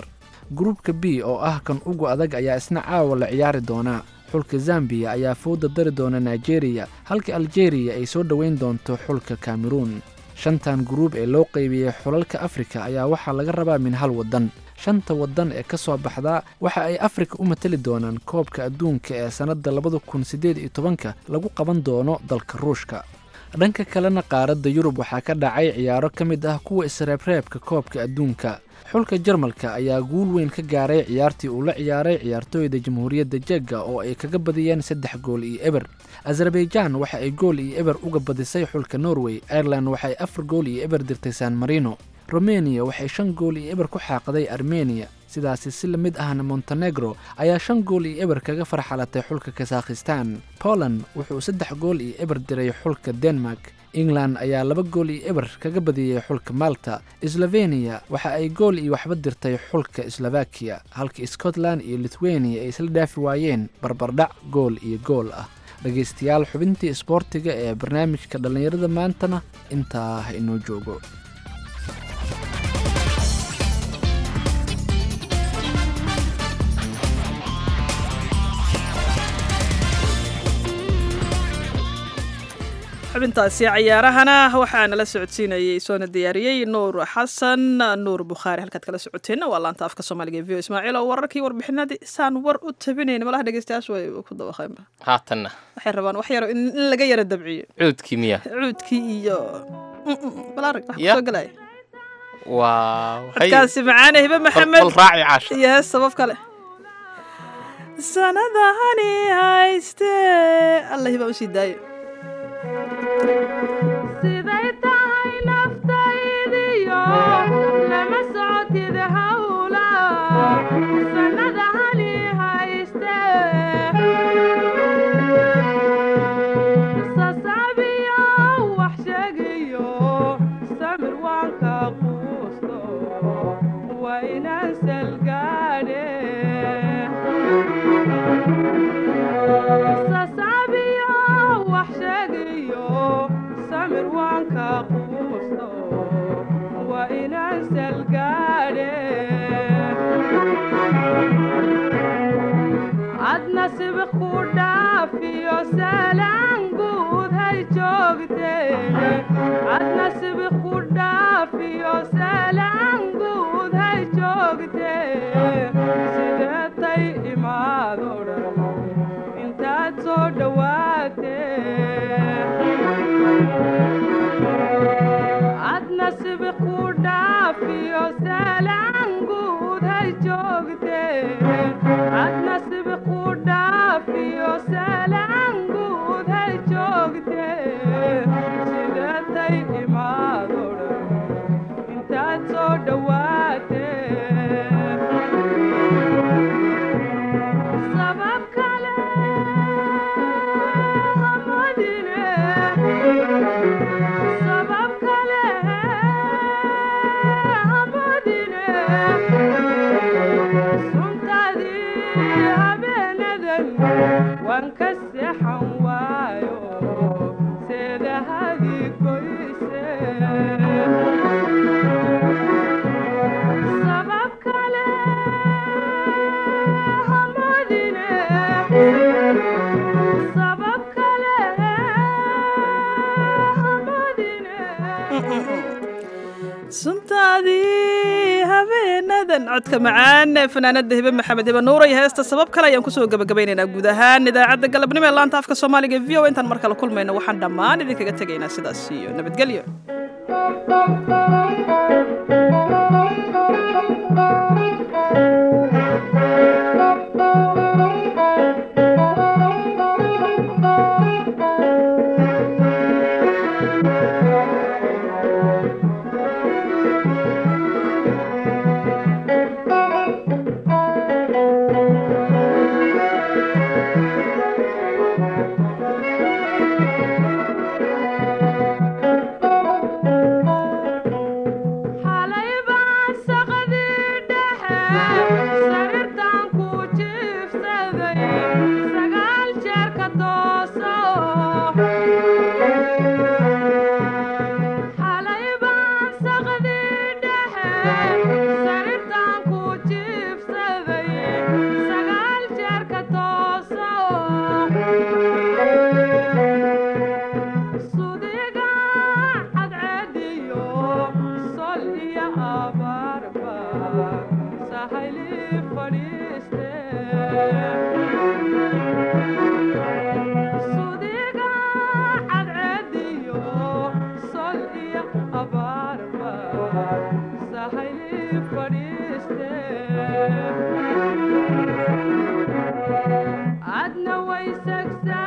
gruubka b oo ah kan ugu adag ayaa isna caawa la ciyaari doonaa xulka zambiya ayaa fowda dari doona nigeriya halka aljeeriya ay soo dhoweyn doonto xulka kameruun shantan gruub ee loo qaybiyey xulalka afrika ayaa waxaa laga rabaa min hal waddan shanta waddan ee ka soo baxdaa waxa ay afrika u matali doonaan koobka adduunka ee sannadda labada kun siddeed iyo tobanka lagu qaban doono dalka ruushka dhanka kalena qaaradda yurub waxaa ka dhacay ciyaaro ka mid ah kuwa isreebreebka koobka adduunka xulka jarmalka ayaa guul weyn ka gaaray ciyaartii uu la ciyaaray ciyaartooyda jamhuuriyadda jegga oo ay kaga badiyeen saddex gool iyo eber azerbaijan waxa ay gool iyo eber uga badisay xulka norway ireland waxaay afar gool iyo eber dirtay san marino romeniya waxay shan gool iyo eber ku xaaqday armeniya sidaasi si la mid ahna montenegro ayaa shan gool iyo eber kaga farxalatay xulka kasakhistan poland wuxuu saddex gool iyo eber diray xulka denmark england ayaa laba gool iyo eber kaga badiyey xulka malta sloveniya waxa ay gool iyo waxba dirtay xulka slovakiya halka scotland iyo lithuania ay isla dhaafi waayeen barbardhac gool iyo gool ah dhegaystayaal xubintii isboortiga ee barnaamijka dhallinyarada maantana intaa ha inoo joogo xubintaasi cayaarahana waxaa nala socodsiinayay soona diyaariyey nuur xasan nuur bukhaari halkaad kala socoteenna waa laanta afka soomaaliga e v o ismaaciil oo wararkii warbixinadii isaan war u tabinayn malaha dhegeystayaashu way ku dabaqeenba haatanna waxay rabaan wax yaro in in laga yara dabciyo cuudkii miya cuudkii iyo balaarag wax Ya. kusoo galaya waaw hay. codkaasi macaane hibe maxamed bal raaci caasha iyo hees sabab kale sanadahani hayste alla hiba usii daayo siday tahay naftaydiyo lama socotid hawla sanada hali hayste sasabiyo wax sheegayo samir waanka quusto waa inaan salgaadhe sasabiyo wax sheegayo samir waanka quusto waa inaan salgaadhe adna sibiq ku dhaafiyo salaan guud hay joogteen adna sibiq ku dhaafiyo salaan guud hay joogteen sideetay imaado dhan intaad soo dhowaatee adna sibiq ku dhaafiyo salaan guud hay joogtee adna sibiq ku dhaafiyo salaan guud hay joogtee sideetay imaado dhan intaad soo dhowaatee sabab kale hamadine sabab kale hamadine suntaadii habeenadan waan ka seexan waayo seedahadii goyse sabab kale hamadine sabab kale suntaadii habeenadan codka macaan ee fanaanada hibe maxamed hibe nuura iyo heesta sabab kale ayaan kusoo gabagabaynaynaa guud ahaan idaacadda galabnimo ee laanta afka soomaaliga v o intaan mar kale kulmayno waxaan dhammaan idinkaga tegaynaa sidaas iyo nabadgelyo xalay baan saqadii dhexe sariirtaan ku jiifsaday sagaal jeer ka tooso xalay baan saqadii dhexe sariirtaan ku jiifsaday sagsa